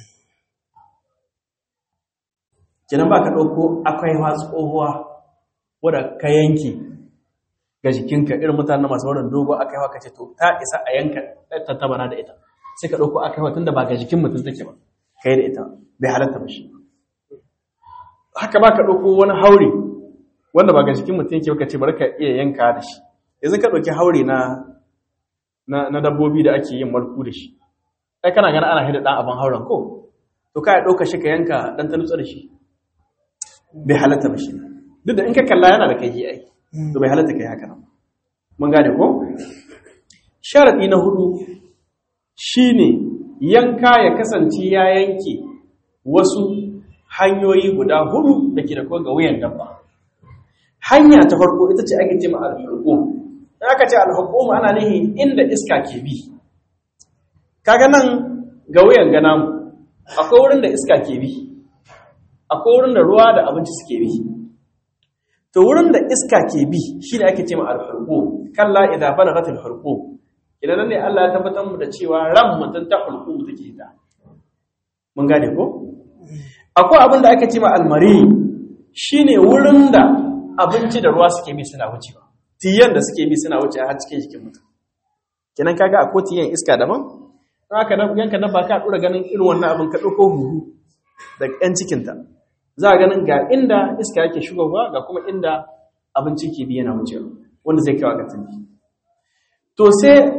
[SPEAKER 3] kenan ba ka ɗauko akwai tsohuwa wadda ka yanki ga jikinka irin mutane masu wurin dogo akai haka ce to ta isa a yanka tattabana da ita sai ka ɗauko akai tun da ba ga jikin mutum take ba kai da ita bai halatta ba shi haka ba ka ɗauko wani haure wanda ba ga jikin mutum yake baka ce bari ka iya yanka da shi yanzu ka ɗauki haure na na dabbobi da ake yin marku da shi ai kana gana ana hida ɗan abin hauren ko to ka ya ɗauka shi ka yanka ɗan ta nutsa da shi bai halatta ba shi duk da in ka kalla yana da kai ai to bai halatta kai haka nan mun gane ko sharadi na hudu shine yanka ya kasance ya yanke wasu hanyoyi guda hudu da ke da kuma ga wuyan dabba hanya ta farko ita ce ake ce ma al-hukum in aka ce al-hukum ana nihin inda iska ke bi kaga nan ga wuyan gana mu akwai wurin da iska ke bi akwai wurin da ruwa da abinci suke bi to wurin da iska ke bi shine ake ce ma al-hukum kalla idza balagat al-hukum idan ne Allah ya tabbatar mu da cewa ran mutum ta hulqum take ta mun gane ko akwai abin da ake ce ma almari shine wurin da abinci da ruwa suke bi suna wucewa tiyan da suke bi suna wuce har cikin jikin mutum kenan kaga akwai tiyan iska daban haka nan yanka na baka dora ganin irin wannan abin ka dauko huhu da ɗan cikin ta za a ganin ga inda iska yake shigowa ga kuma inda abinci ke bi yana wucewa wanda zai kawo ga tunbi to sai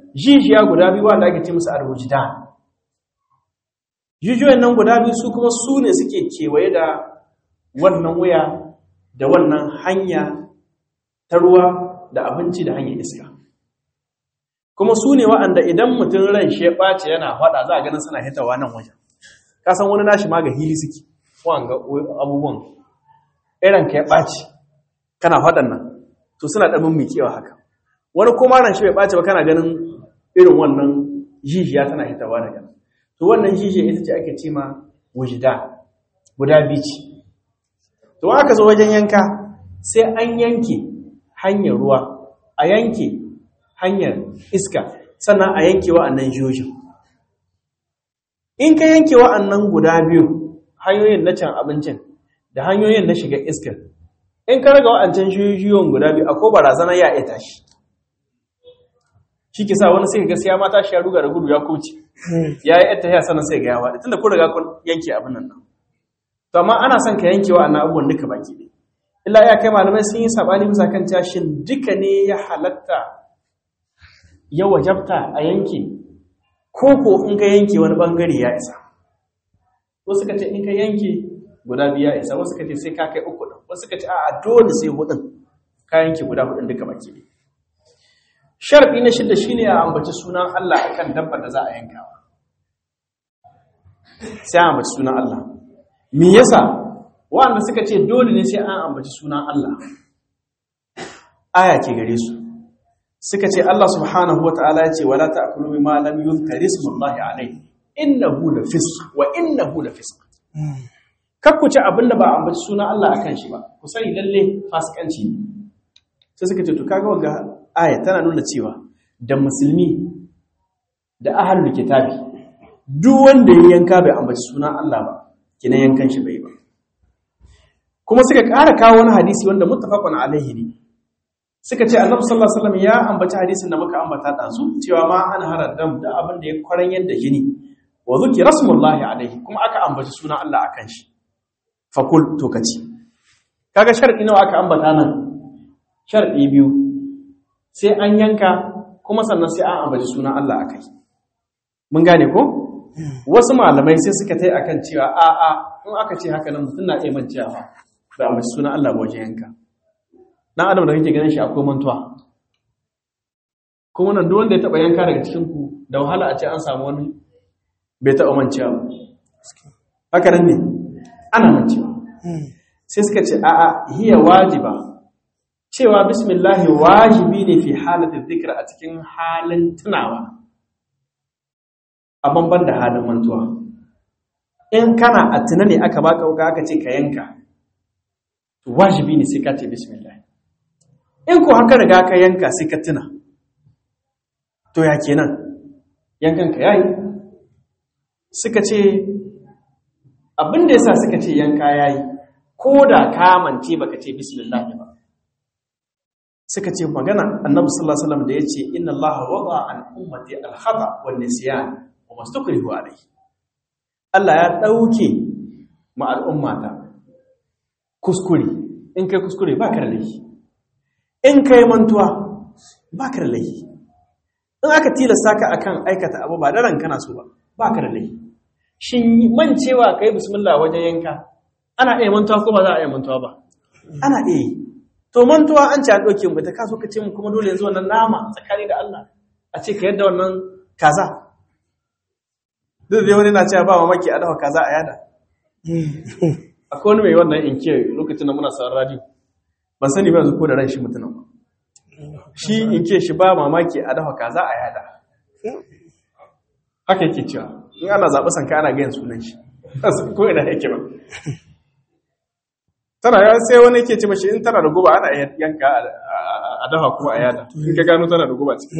[SPEAKER 3] jijiya guda biyu wanda ake ce musu arwujidan jijiyoyin nan guda biyu su kuma su ne suke kewaye da wannan wuya da wannan hanya ta ruwa da abinci da hanyar iska kuma su ne wa'anda idan mutum ran shi ya ɓace yana faɗa za a ganin suna hitawa nan wajen kasan wani nashi ma ga hili suke wanga abubuwan irin ka ya ɓace kana faɗan nan to suna ɗabin mai kewa haka wani kuma ran shi bai ɓace ba kana ganin irin wannan jijiya tana hitawa daga nan to wannan jijiya ita ce ake ce ma wujida guda biyu ce to aka zo wajen yanka sai an yanke hanyar ruwa a yanke hanyar iska sannan a yanke wa'annan jiyojin in ka yanke wa'annan guda biyu hanyoyin na can abincin da hanyoyin na shiga iskar in ka raga wa'ancan jiyoyin guda biyu akwai barazana ya ita shi shi ke sa wani sai ga siya mata shi ya ruga da gudu ya koci ya yi ita ya sanar sai ga yawa tunda kun riga kun yanke abin nan to amma ana son ka yanke wa'annan abubuwan duka baki ɗaya illa ya kai malamai sun yi sabani bisa kan cewa shin duka ne ya halatta ya wajabta a yanke ko ko in ka yanke wani bangare ya isa wasu ka ce in ka yanke guda biyu ya isa wasu ka ce sai ka kai uku ɗin wasu ka ce a dole sai hudun ka yanke guda hudun duka baki ne sharfi na shida shine a ambaci sunan Allah akan dabbar da za a yankawa sai a ambaci sunan Allah me yasa wanda suka ce dole ne sai an ambaci sunan Allah aya ke gare su suka ce Allah subhanahu wata'ala ya ce wala ta'kulu mimma lam yuzkar ismullahi alayhi innahu lafisq wa innahu lafisq kar ku ci abinda ba ambaci sunan Allah akan shi ba ku sani lalle fasikanci ne sai suka ce to kaga wanga aya tana nuna cewa da musulmi da ahlul kitabi duk wanda ya yanka bai ambaci sunan Allah ba kina yankan shi bai ba kuma suka ƙara kawo wani hadisi wanda muttafaqun alaihi ne suka ce annabi sallallahu alaihi wasallam ya ambaci hadisin da muka ambata dazu cewa ma an haradam da abin da ya kwaran yadda jini wa zuki rasulullahi alaihi kuma aka ambaci sunan Allah akan shi fakul to kaci kaga sharadi nawa aka ambata nan sharadi biyu sai an yanka kuma sannan sai an ambaci sunan Allah akai mun gane ko wasu malamai sai suka tai akan cewa a a in aka ce haka nan mutum na iya mancewa ba ambaci sunan Allah ba wajen yanka dan adam da kake ganin shi akwai mantuwa kuma nan duk wanda ya taba yanka daga cikin ku da wahala a ce an samu wani bai taba mancewa ba haka nan ne ana mancewa sai suka ce a'a hiya wajiba cewa bismillah wajibi ne fi halatin dhikr a cikin halin tunawa a banban da halin mantuwa in kana a tuna ne aka baka wuka aka ce ka yanka wajibi ne sai ka ce bismillah in ko haka riga ka yanka sai ka tuna to ya kenan yankan ka yayi suka ce abin da yasa suka ce yanka yayi ko da ka mance baka ce bismillah ba suka ce magana annabi sallallahu alaihi wasallam da yace inna allaha wada an ummati al-khata wan nisyan wa mastukrihu alayhi Allah ya dauke ma al'ummata kuskure in kai kuskure ba ka da laifi in kai mantuwa ba ka da laifi in aka tilasta ka akan aikata abu ba da ranka na so ba ba ka da laifi shin mancewa kai bismillah wajen yanka ana iya mantuwa ko ba za a iya mantuwa ba ana iya yi to mantuwa an ci an ɗauke mu ta kaso ka ce mu kuma dole yanzu wannan nama tsakani da Allah a ce ka yadda wannan kaza duk da wani na cewa ba mamaki a dafa kaza a yada akwai wani mai wannan inke lokacin da muna sauran radio ban sani ba yanzu ko da ran shi mutunan ba shi inke shi ba mamaki a dafa kaza a yada haka yake cewa in ana zaɓi sanka ana gayan sunan shi ko ina yake ba tana ya sai wani ke ce mashi in tana da guba ana yanka a dafa kuma a yada in ka gano tana da guba ciki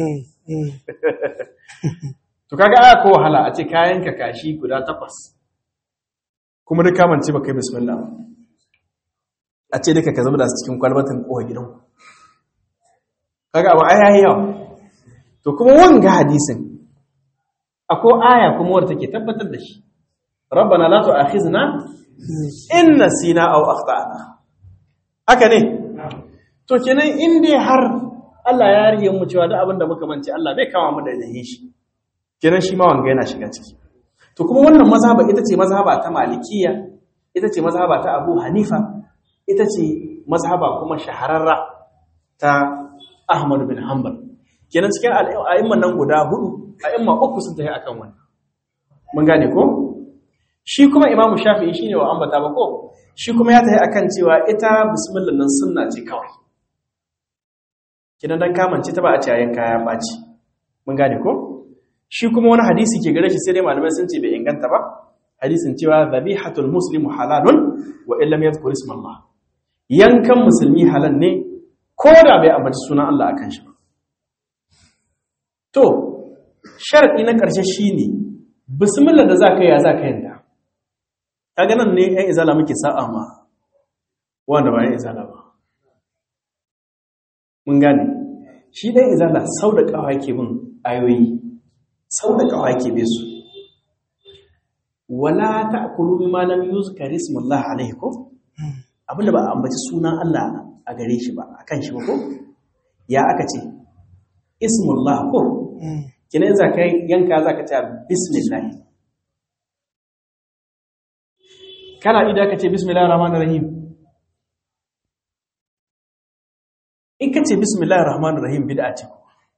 [SPEAKER 3] to kaga aya ko wahala a ce kayan ka kashi guda takwas kuma duk kamance ba kai bismillah ba a ce duka ka zama da cikin kwalbatin kowa gidan kaga abu aya yawa to kuma wanga hadisin akwai aya kuma wadda take tabbatar da shi rabbana la tu'akhizna in nasina aw akhtana haka ne to kenan in dai har Allah ya rige mu cewa duk abin da muka mance Allah bai kama mu da yahin shi kenan shi ma wanga yana shiga ciki to kuma wannan mazhaba ita ce mazhaba ta malikiya ita ce mazhaba ta Abu Hanifa ita ce mazhaba kuma shahararra ta Ahmad bin Hanbal kenan cikin a'imman nan guda hudu a'imma uku sun tafi akan wannan mun gane ko shi kuma Imam Shafi'i shine wa ambata ba ko shi kuma ya tafi akan cewa ita bismillah nan sunna ce kawai kidan dan kamance ta ba a ci ayan kaya baci mun gane ko shi kuma wani hadisi ke gare shi sai dai malamai sun ce bai inganta ba hadisin cewa dhabihatul muslimu halalun wa illam yadhkur isma Allah yankan musulmi halal ne ko da bai ambaci sunan Allah akan shi ba to sharadi na karshe shine bismillah da zaka yi ya zaka yanda kaga nan ne ɗan izala muke sa'a ma wanda ba ɗan izala ba mun gane shi ɗan izala sau da ƙawa yake bin ayoyi sau da ƙawa yake be su wala ta'kulu mimma lam yuzkar ismullah alayhi ko abinda ba a ambaci sunan Allah a gare shi ba akan shi ba ko ya aka ce ismullah ko kina za ka yanka za ka ce bismillah kana idan ka ce bismillahir rahmanir rahim in ka ce bismillahir rahmanir rahim bid'a ce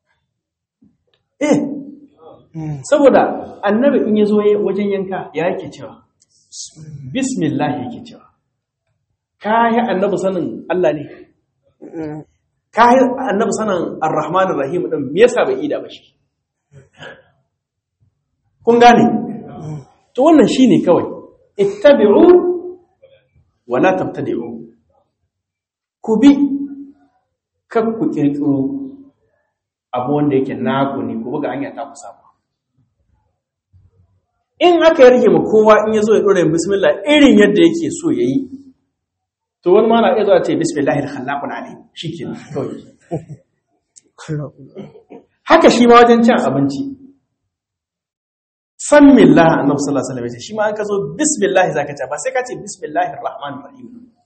[SPEAKER 3] eh saboda annabi in yazo wajen yanka ya yake cewa bismillah yake cewa kai annabi sanin Allah ne kai annabi sanin arrahmanir rahim din me yasa bai ida ba shi kun gane to wannan shine kawai ittabi'u wa la tabtadi'u ku bi kan ku kirkiro abu wanda yake naku ne ku buga hanya ta ku samu in aka yarge ma kowa in yazo ya dora bismillah irin yadda yake so yayi to wani ma na iya zuwa ce bismillahir khallaqun alim shikenan kawai haka shi ma wajen cin abinci san millah annabi sallallahu alaihi wasallam shi ma an ka zo bismillah zaka ce ba sai ka ce bismillahir rahmanir rahim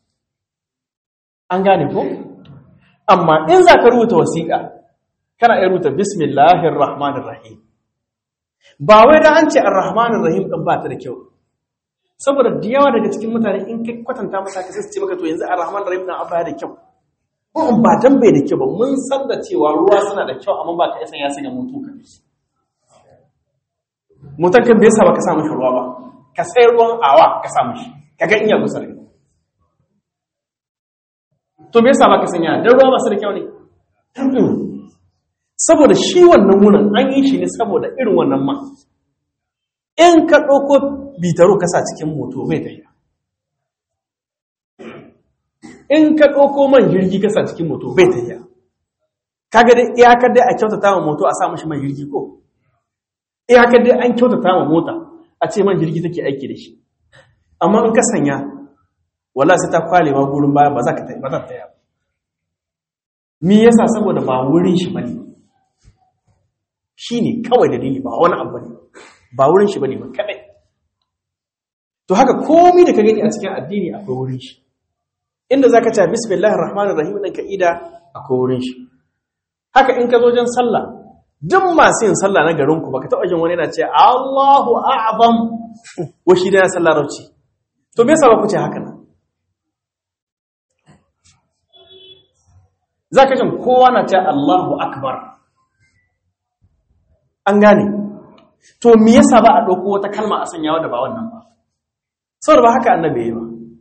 [SPEAKER 3] an gane ko amma in zaka rubuta wasiƙa kana iya rubuta bismillahir rahmanir rahim ba wai da an ce ar-rahmanir rahim din ba ta da kyau saboda da yawa daga cikin mutane in kai kwatanta masa ka sai ce maka to yanzu ar-rahmanir rahim din abba da kyau ko ba dan bai da kyau ba mun san da cewa ruwa suna da kyau amma ba ka isa ya sanya mutu ka mutan kan bai sa ba ka samu shi ruwa ba ka sai ruwan awa ka samu shi kaga in ya gusa da to bai sa ba ka sanya dan ruwa ba su da kyau ne saboda shi wannan wurin an yi shi ne saboda irin wannan ma in ka ɗauko bitaro ka sa cikin moto bai tafiya in ka ɗauko man jirgi ka sa cikin moto bai tafiya kaga dai iyakar dai a kyautata wa moto a sa mashi man jirgi ko iyakar dai an kyautata wa mota a ce man jirgi take aiki da shi amma in ka sanya wala sai ta kwale ma gurin baya ba za ka ba za ta taya me yasa saboda ba wurin shi bane shine kawai dalili ba wani abu ne ba wurin shi bane ba kadai to haka komai da ka gani a cikin addini akwai wurin shi inda zaka ce bismillahir rahmanir rahim din ka ida akwai wurin shi haka in ka zo wajen sallah duk masu yin sallah na garin ku baka taba jin wani yana ce Allahu a'zam wa shi da sallah rauci to me yasa ba ku ce haka nan zaka jin kowa na ce Allahu akbar an gane to me yasa ba a dauko wata kalma a sanya wadda ba wannan ba saboda ba haka annabi yayi ba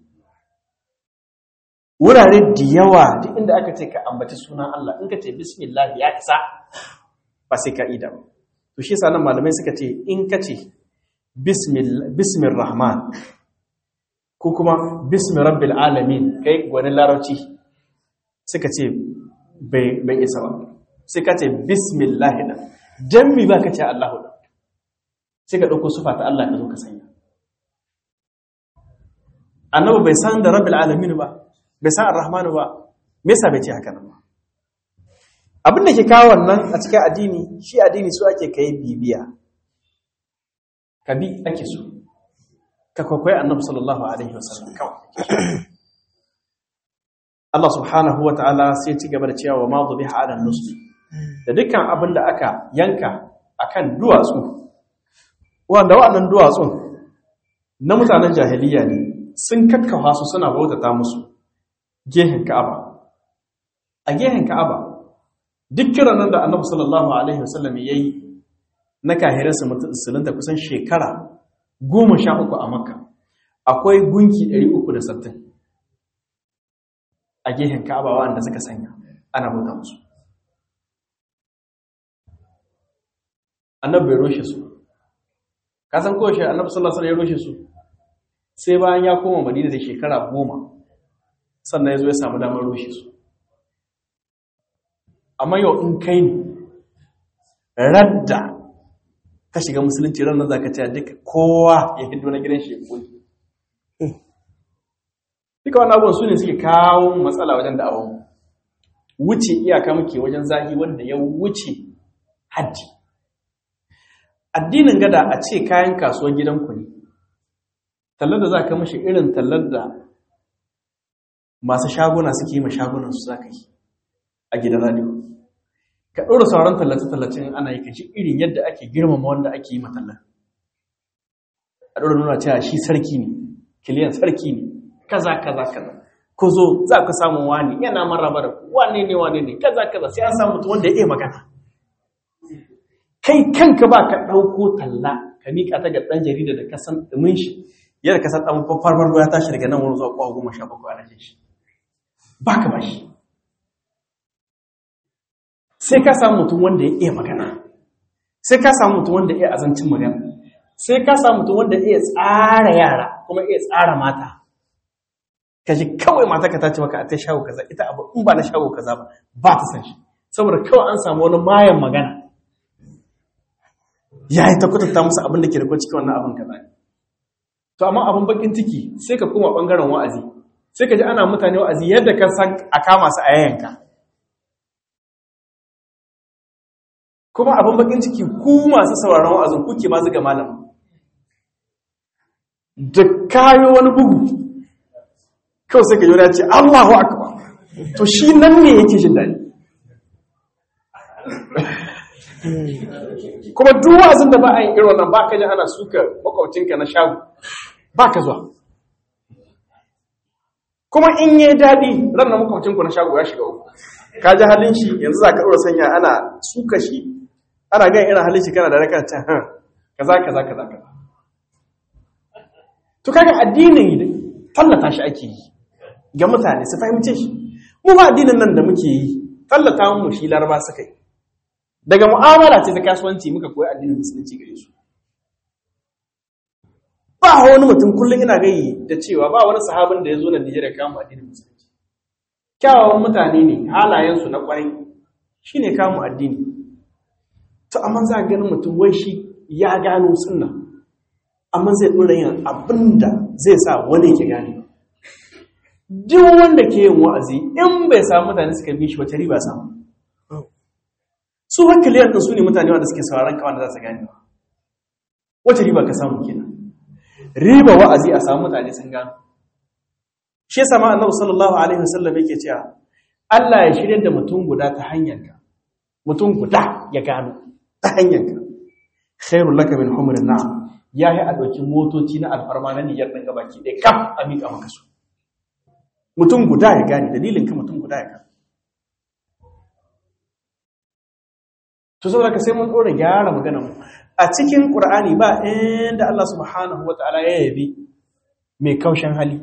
[SPEAKER 3] wurare da yawa duk inda aka ce ka ambaci sunan Allah in ka ce bismillah ya isa ba sai ka ida ba to shi yasa nan malamai suka ce in ka ce bismil rahman ko kuma bismi rabbil alamin kai gwanin larabci suka ce bai isa ba sai ka ce bismillah da dan mi ba ka ce Allahu da sai ka dauko sufa ta Allah ka zo ka sanya annabi bai san da rabbil alamin ba bai san ar-rahmanu ba me yasa bai ce haka nan ba abin da ke kawo wannan a cikin addini shi addini su ake kai bibiya ka bi ake so ka kwakwai annabi sallallahu alaihi wasallam kawai Allah subhanahu wa ta'ala sai ci gaba da cewa wa ma zubiha ala nusbi da dukkan abin da aka yanka akan duwatsu wanda waɗannan duwatsun na mutanen jahiliya ne sun kakkafa su suna bautata musu gehen Ka'aba a gehen Ka'aba duk kiran nan da Annabi sallallahu alaihi wasallam yayi na kahirinsa musulunta kusan shekara goma sha uku a Makka akwai gunki 360 a gehen Ka'aba wanda suka sanya ana bauta musu Annabi bai roshe su ka san ko shi Annabi sallallahu alaihi wasallam ya roshe su sai bayan ya koma Madina da shekara goma sannan ya zo ya samu damar roshe su amma yau in kai ne radda ka shiga musulunci ranar za ka ce duka kowa ya hido na gidan shi ya koyi duka wani abubuwan su ne suke kawo matsala wajen da'awon wuce iyaka muke wajen zahi wanda ya wuce haddi addinin gada a ce kayan kasuwar gidanku ne tallar da za ka mashi irin tallar da masu shaguna suke yi ma shagunansu za ka yi a gidan radio ka ɗora sauran tallace-tallacen ana yi kashi irin yadda ake girmama wanda ake yi matallar a ɗora nuna cewa shi sarki ne kiliyan sarki ne kaza kaza kaza ku zo za ku samu wani yana maraba da wane ne wane ne kaza kaza sai an samu mutum wanda ya iya magana kai kanka ba ka ɗauko talla ka miƙa ta ga ɗan jarida da ka san ɗumin shi yadda ka san ɗan farfar ya tashi daga nan wani zuwa kwa goma sha bakwai ana jin shi ba ka ba shi sai ka samu mutum wanda ya iya magana sai ka samu mutum wanda ya iya azancin magana sai ka samu mutum wanda ya iya tsara yara kuma iya tsara mata ka ji kawai mata ka tace maka a ta shago kaza ita abu in ba na shago kaza ba ba ta san shi saboda kawai an samu wani mayan magana ya yi ta kwatanta musu abin da ke da cikin wannan abin kaza to amma abin bakin ciki sai ka koma bangaren wa'azi sai ka ji ana mutane wa'azi yadda ka san a kama su a yayanka kuma abin bakin ciki ku masu sauraron wa'azin kuke ma zuga malam da kayo wani bugu kawai sai ka yi ce Allahu akbar to shi nan ne yake jin daɗi kuma duk wa'azin da ba a yi irin wannan ba ka ji ana suka makwabcinka na shago ba ka zuwa kuma in yi daɗi ranar makwabcinku na shago ya shiga uku ka ji halin shi yanzu za ka ɗora sanya ana suka shi ana gan irin halin shi kana da raka ta han kaza kaza kaza kaza to kaga addinin tallata shi ake yi ga mutane su fahimce shi mu ba addinin nan da muke yi tallata mu shi laraba suka yi daga mu'amala ce ta kasuwanci muka koyi addinin musulunci gare su ba wani mutum kullum ina gayi da cewa ba wani sahabin da ya zo na Nijar ya kama addinin musulunci kyawawan mutane ne halayensu na kwarai shine kamun addini to amma za a ganin mutum wai shi ya gano sunna amma zai ɗora yin abin da zai sa wani ke gane duk wanda ke yin wa'azi in bai samu mutane suka bi shi wata riba samu su hakiliyar ɗin su ne mutane wanda suke sauraron kawai da za su gane ba wata riba ka samu kenan riba wa'azi a samu mutane sun gano shi yasa ma annabi sallallahu alaihi wasallam yake cewa Allah ya shirya da mutum guda ta hanyarka mutum guda ya gano ta hanyarka khairul laka min humrin na'am yayi a dauki motoci na alfarma na niyyar ɗan gabaki ɗaya kaf a miƙa maka su mutum guda ya gane dalilin ka mutum guda ya gane to saboda ka sai mun dora gyara magana mu a cikin qur'ani ba inda Allah subhanahu wataala ya yabi mai kaushin hali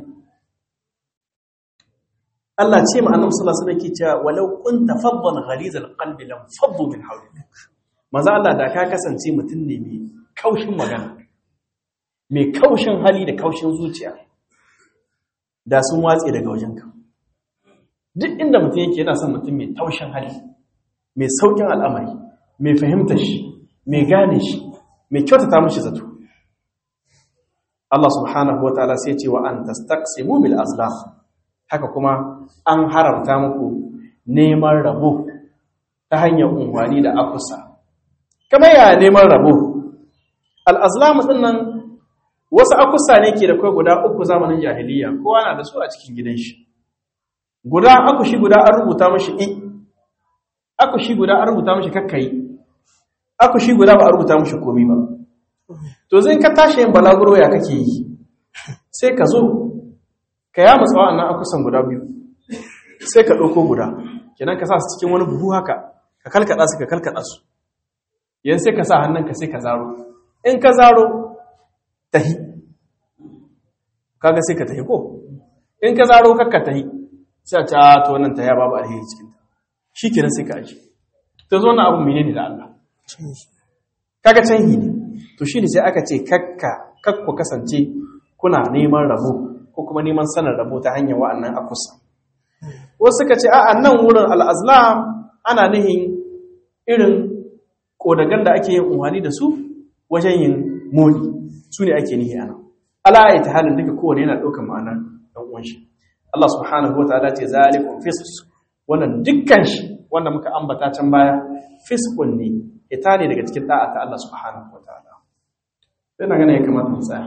[SPEAKER 3] Allah ce ma annabi sallallahu alaihi wasallam ke cewa walau kunta faddan ghalizal qalbi lam faddu min hawlik manzo Allah da ka kasance mutum ne mai kaushin magana mai kaushin hali da kaushin zuciya da sun watse daga wajenka duk inda mutum yake yana son mutum mai taushin hali mai saukin al'amari mai fahimtar shi mai gane shi mai kyautata mashi zato Allah subhanahu wataala sai ce wa an tastaqsimu bil azlam haka kuma an haramta muku neman rabo ta hanyar unwani da akusa kamar ya neman rabo al azlam din nan wasu akusa ne ke da kai guda uku zamanin jahiliya kowa na da su a cikin gidan shi guda akushi guda an rubuta mashi i akushi guda an rubuta mashi kakkai akushi guda ba a rubuta mashi komi ba to zai ka tashi yin balaguro ya kake yi sai ka zo ka ya matsa wa'annan akusan guda biyu sai ka ɗauko guda kenan ka sa su cikin wani buhu haka ka kalkaɗa su ka kalkaɗa su yan sai ka sa hannunka sai ka zaro in ka zaro tahi kaga sai ka tahi ko in ka zaro kakka tahi sai a ce a to wannan ta ya babu alheri cikin ta shi kenan sai ka aji ta zo na abu menene da Allah kaga canhi ne to shi ne sai aka ce kakka kakku kasance kuna neman rabo ko kuma neman sanar rabo ta hanyar wa'annan akusa wasu suka ce a nan wurin al'azlam ana nihin irin kodagan da ake yin umarni da su wajen yin moli su ne ake nihi ana ala ta halin duka kowane yana ɗaukar ma'anar ɗan uwan shi Allah subhanahu wa ta'ala ce zalikun fisq wannan dukkan shi wanda muka ambata can baya fisqun ne ita ne daga cikin da'a ta Allah subhanahu wa ta'ala sai na gane ya kamata mu tsaya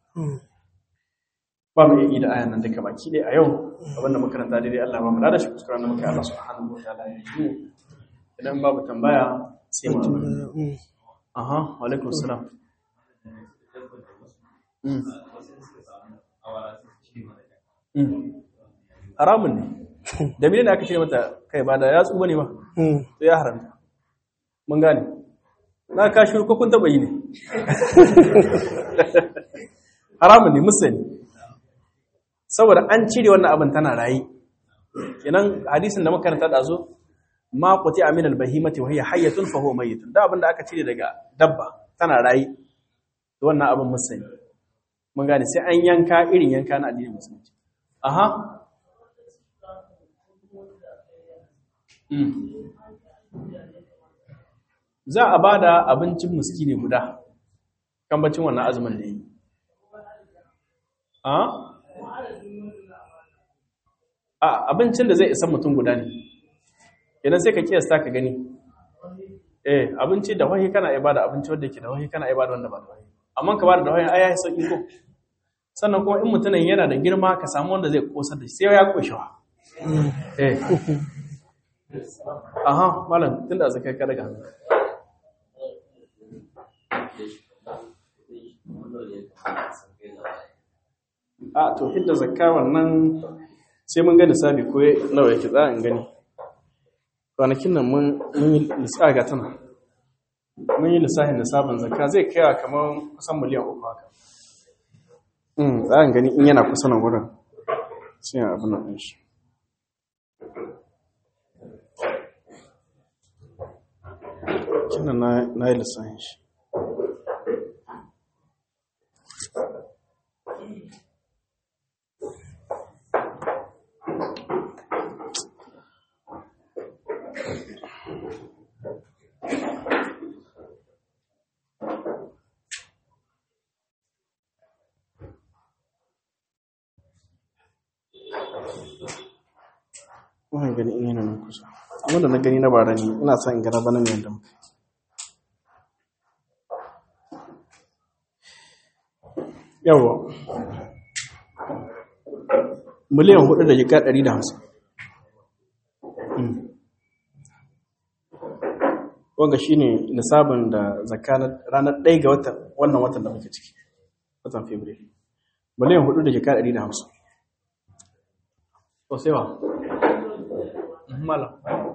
[SPEAKER 3] ba mu yi da ayan nan duka baki dai a yau abinda makaranta daidai Allah ba mu da shi kuskuren da muka Allah subhanahu wa ta'ala ya yi idan babu tambaya sai mu aha wa alaikum salam haramun ne da mene aka ce mata kai ba da ya tsuba ne ba to ya haramta mun gane na ka shiru ko kun taba yi ne haramun ne musani saboda an cire wannan abin tana rayi kenan hadisin da makaranta da zo ma quti amin al-bahimati wa hiya hayyatun fa huwa mayyitun da abin da aka cire daga dabba tana rayi to wannan abin musani mun gane sai an yanka irin yanka na addinin musulunci aha za a ba da abincin muskini guda kambacin wannan azumin da yi a abincin da zai isa mutum guda ne idan sai ka kiyasta ka gani eh abinci da wahi kana ibada abinci wanda ke da wahi kana ibada wanda ba da wahi amma ka bada da wahi ai ya sauki ko sannan kuma in mutumin yana da girma ka samu wanda zai kosar da shi sai ya koshi wa eh aha malam tunda zakai ka daga hannu a to hidda zakka wannan sai mun gani sabi ko nawa yake za in gani kwanakin nan mun yi lissaga tana mun yi lissafin da sabon zakka zai kaiwa kamar kusan miliyan uku haka za in gani in yana kusa nan wurin sai a abin nan shi kinan na yi lissafin shi wannan gani in yana nan kusa wanda na gani na bara ne ina son in gana bana ne yadda muka yawa miliyan hudu da jika ɗari da hamsin wanga shi ne nisabin da zakka ranar ɗaya ga watan wannan watan da muke ciki watan february miliyan hudu da jika ɗari da hamsin ko sai wa mala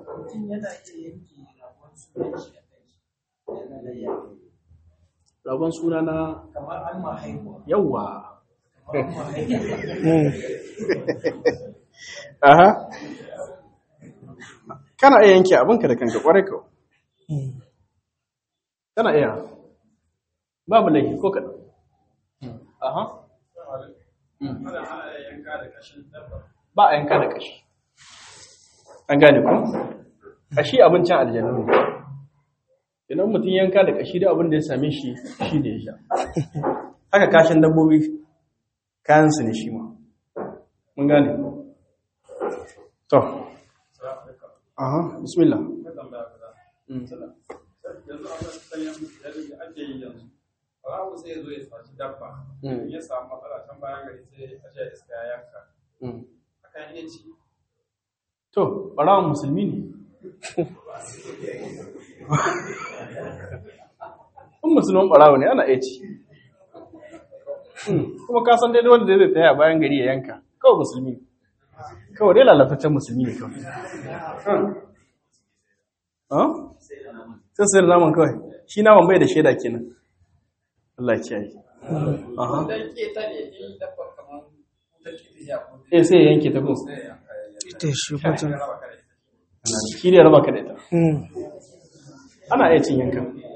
[SPEAKER 3] rabon suna na
[SPEAKER 4] kamar an ma haihuwa
[SPEAKER 3] yawa aha kana iya yanke abinka da kanka kwarai ka kana iya babu laifi ko kaɗan aha ba a yanka da kashi an gane ku kashi abincin aljannu ne idan mutum yanka da kashi da abin da ya same shi shi da ya sha haka kashin dabbobi kayansu ne shi ma mun gane to aha bismillah
[SPEAKER 1] Rahu sai ya zo ya saci dabba, ya samu matsala can bayan gari sai a ce iska ya yanka. Akan iya ci.
[SPEAKER 3] to ɓarawan musulmi ne in musulman ɓarawa ne ana iya ci kuma ka san daidai wanda zai taya bayan gari ya yanka kawai musulmi ne kawai dai lalataccen musulmi ne kawai sai sai da naman kawai shi naman bai da shaida kenan Allah ya kiyaye aha eh sai ya yanke ta ko
[SPEAKER 2] ita shi kwatan
[SPEAKER 3] shi ne raba ka da ita ana iya cin yankan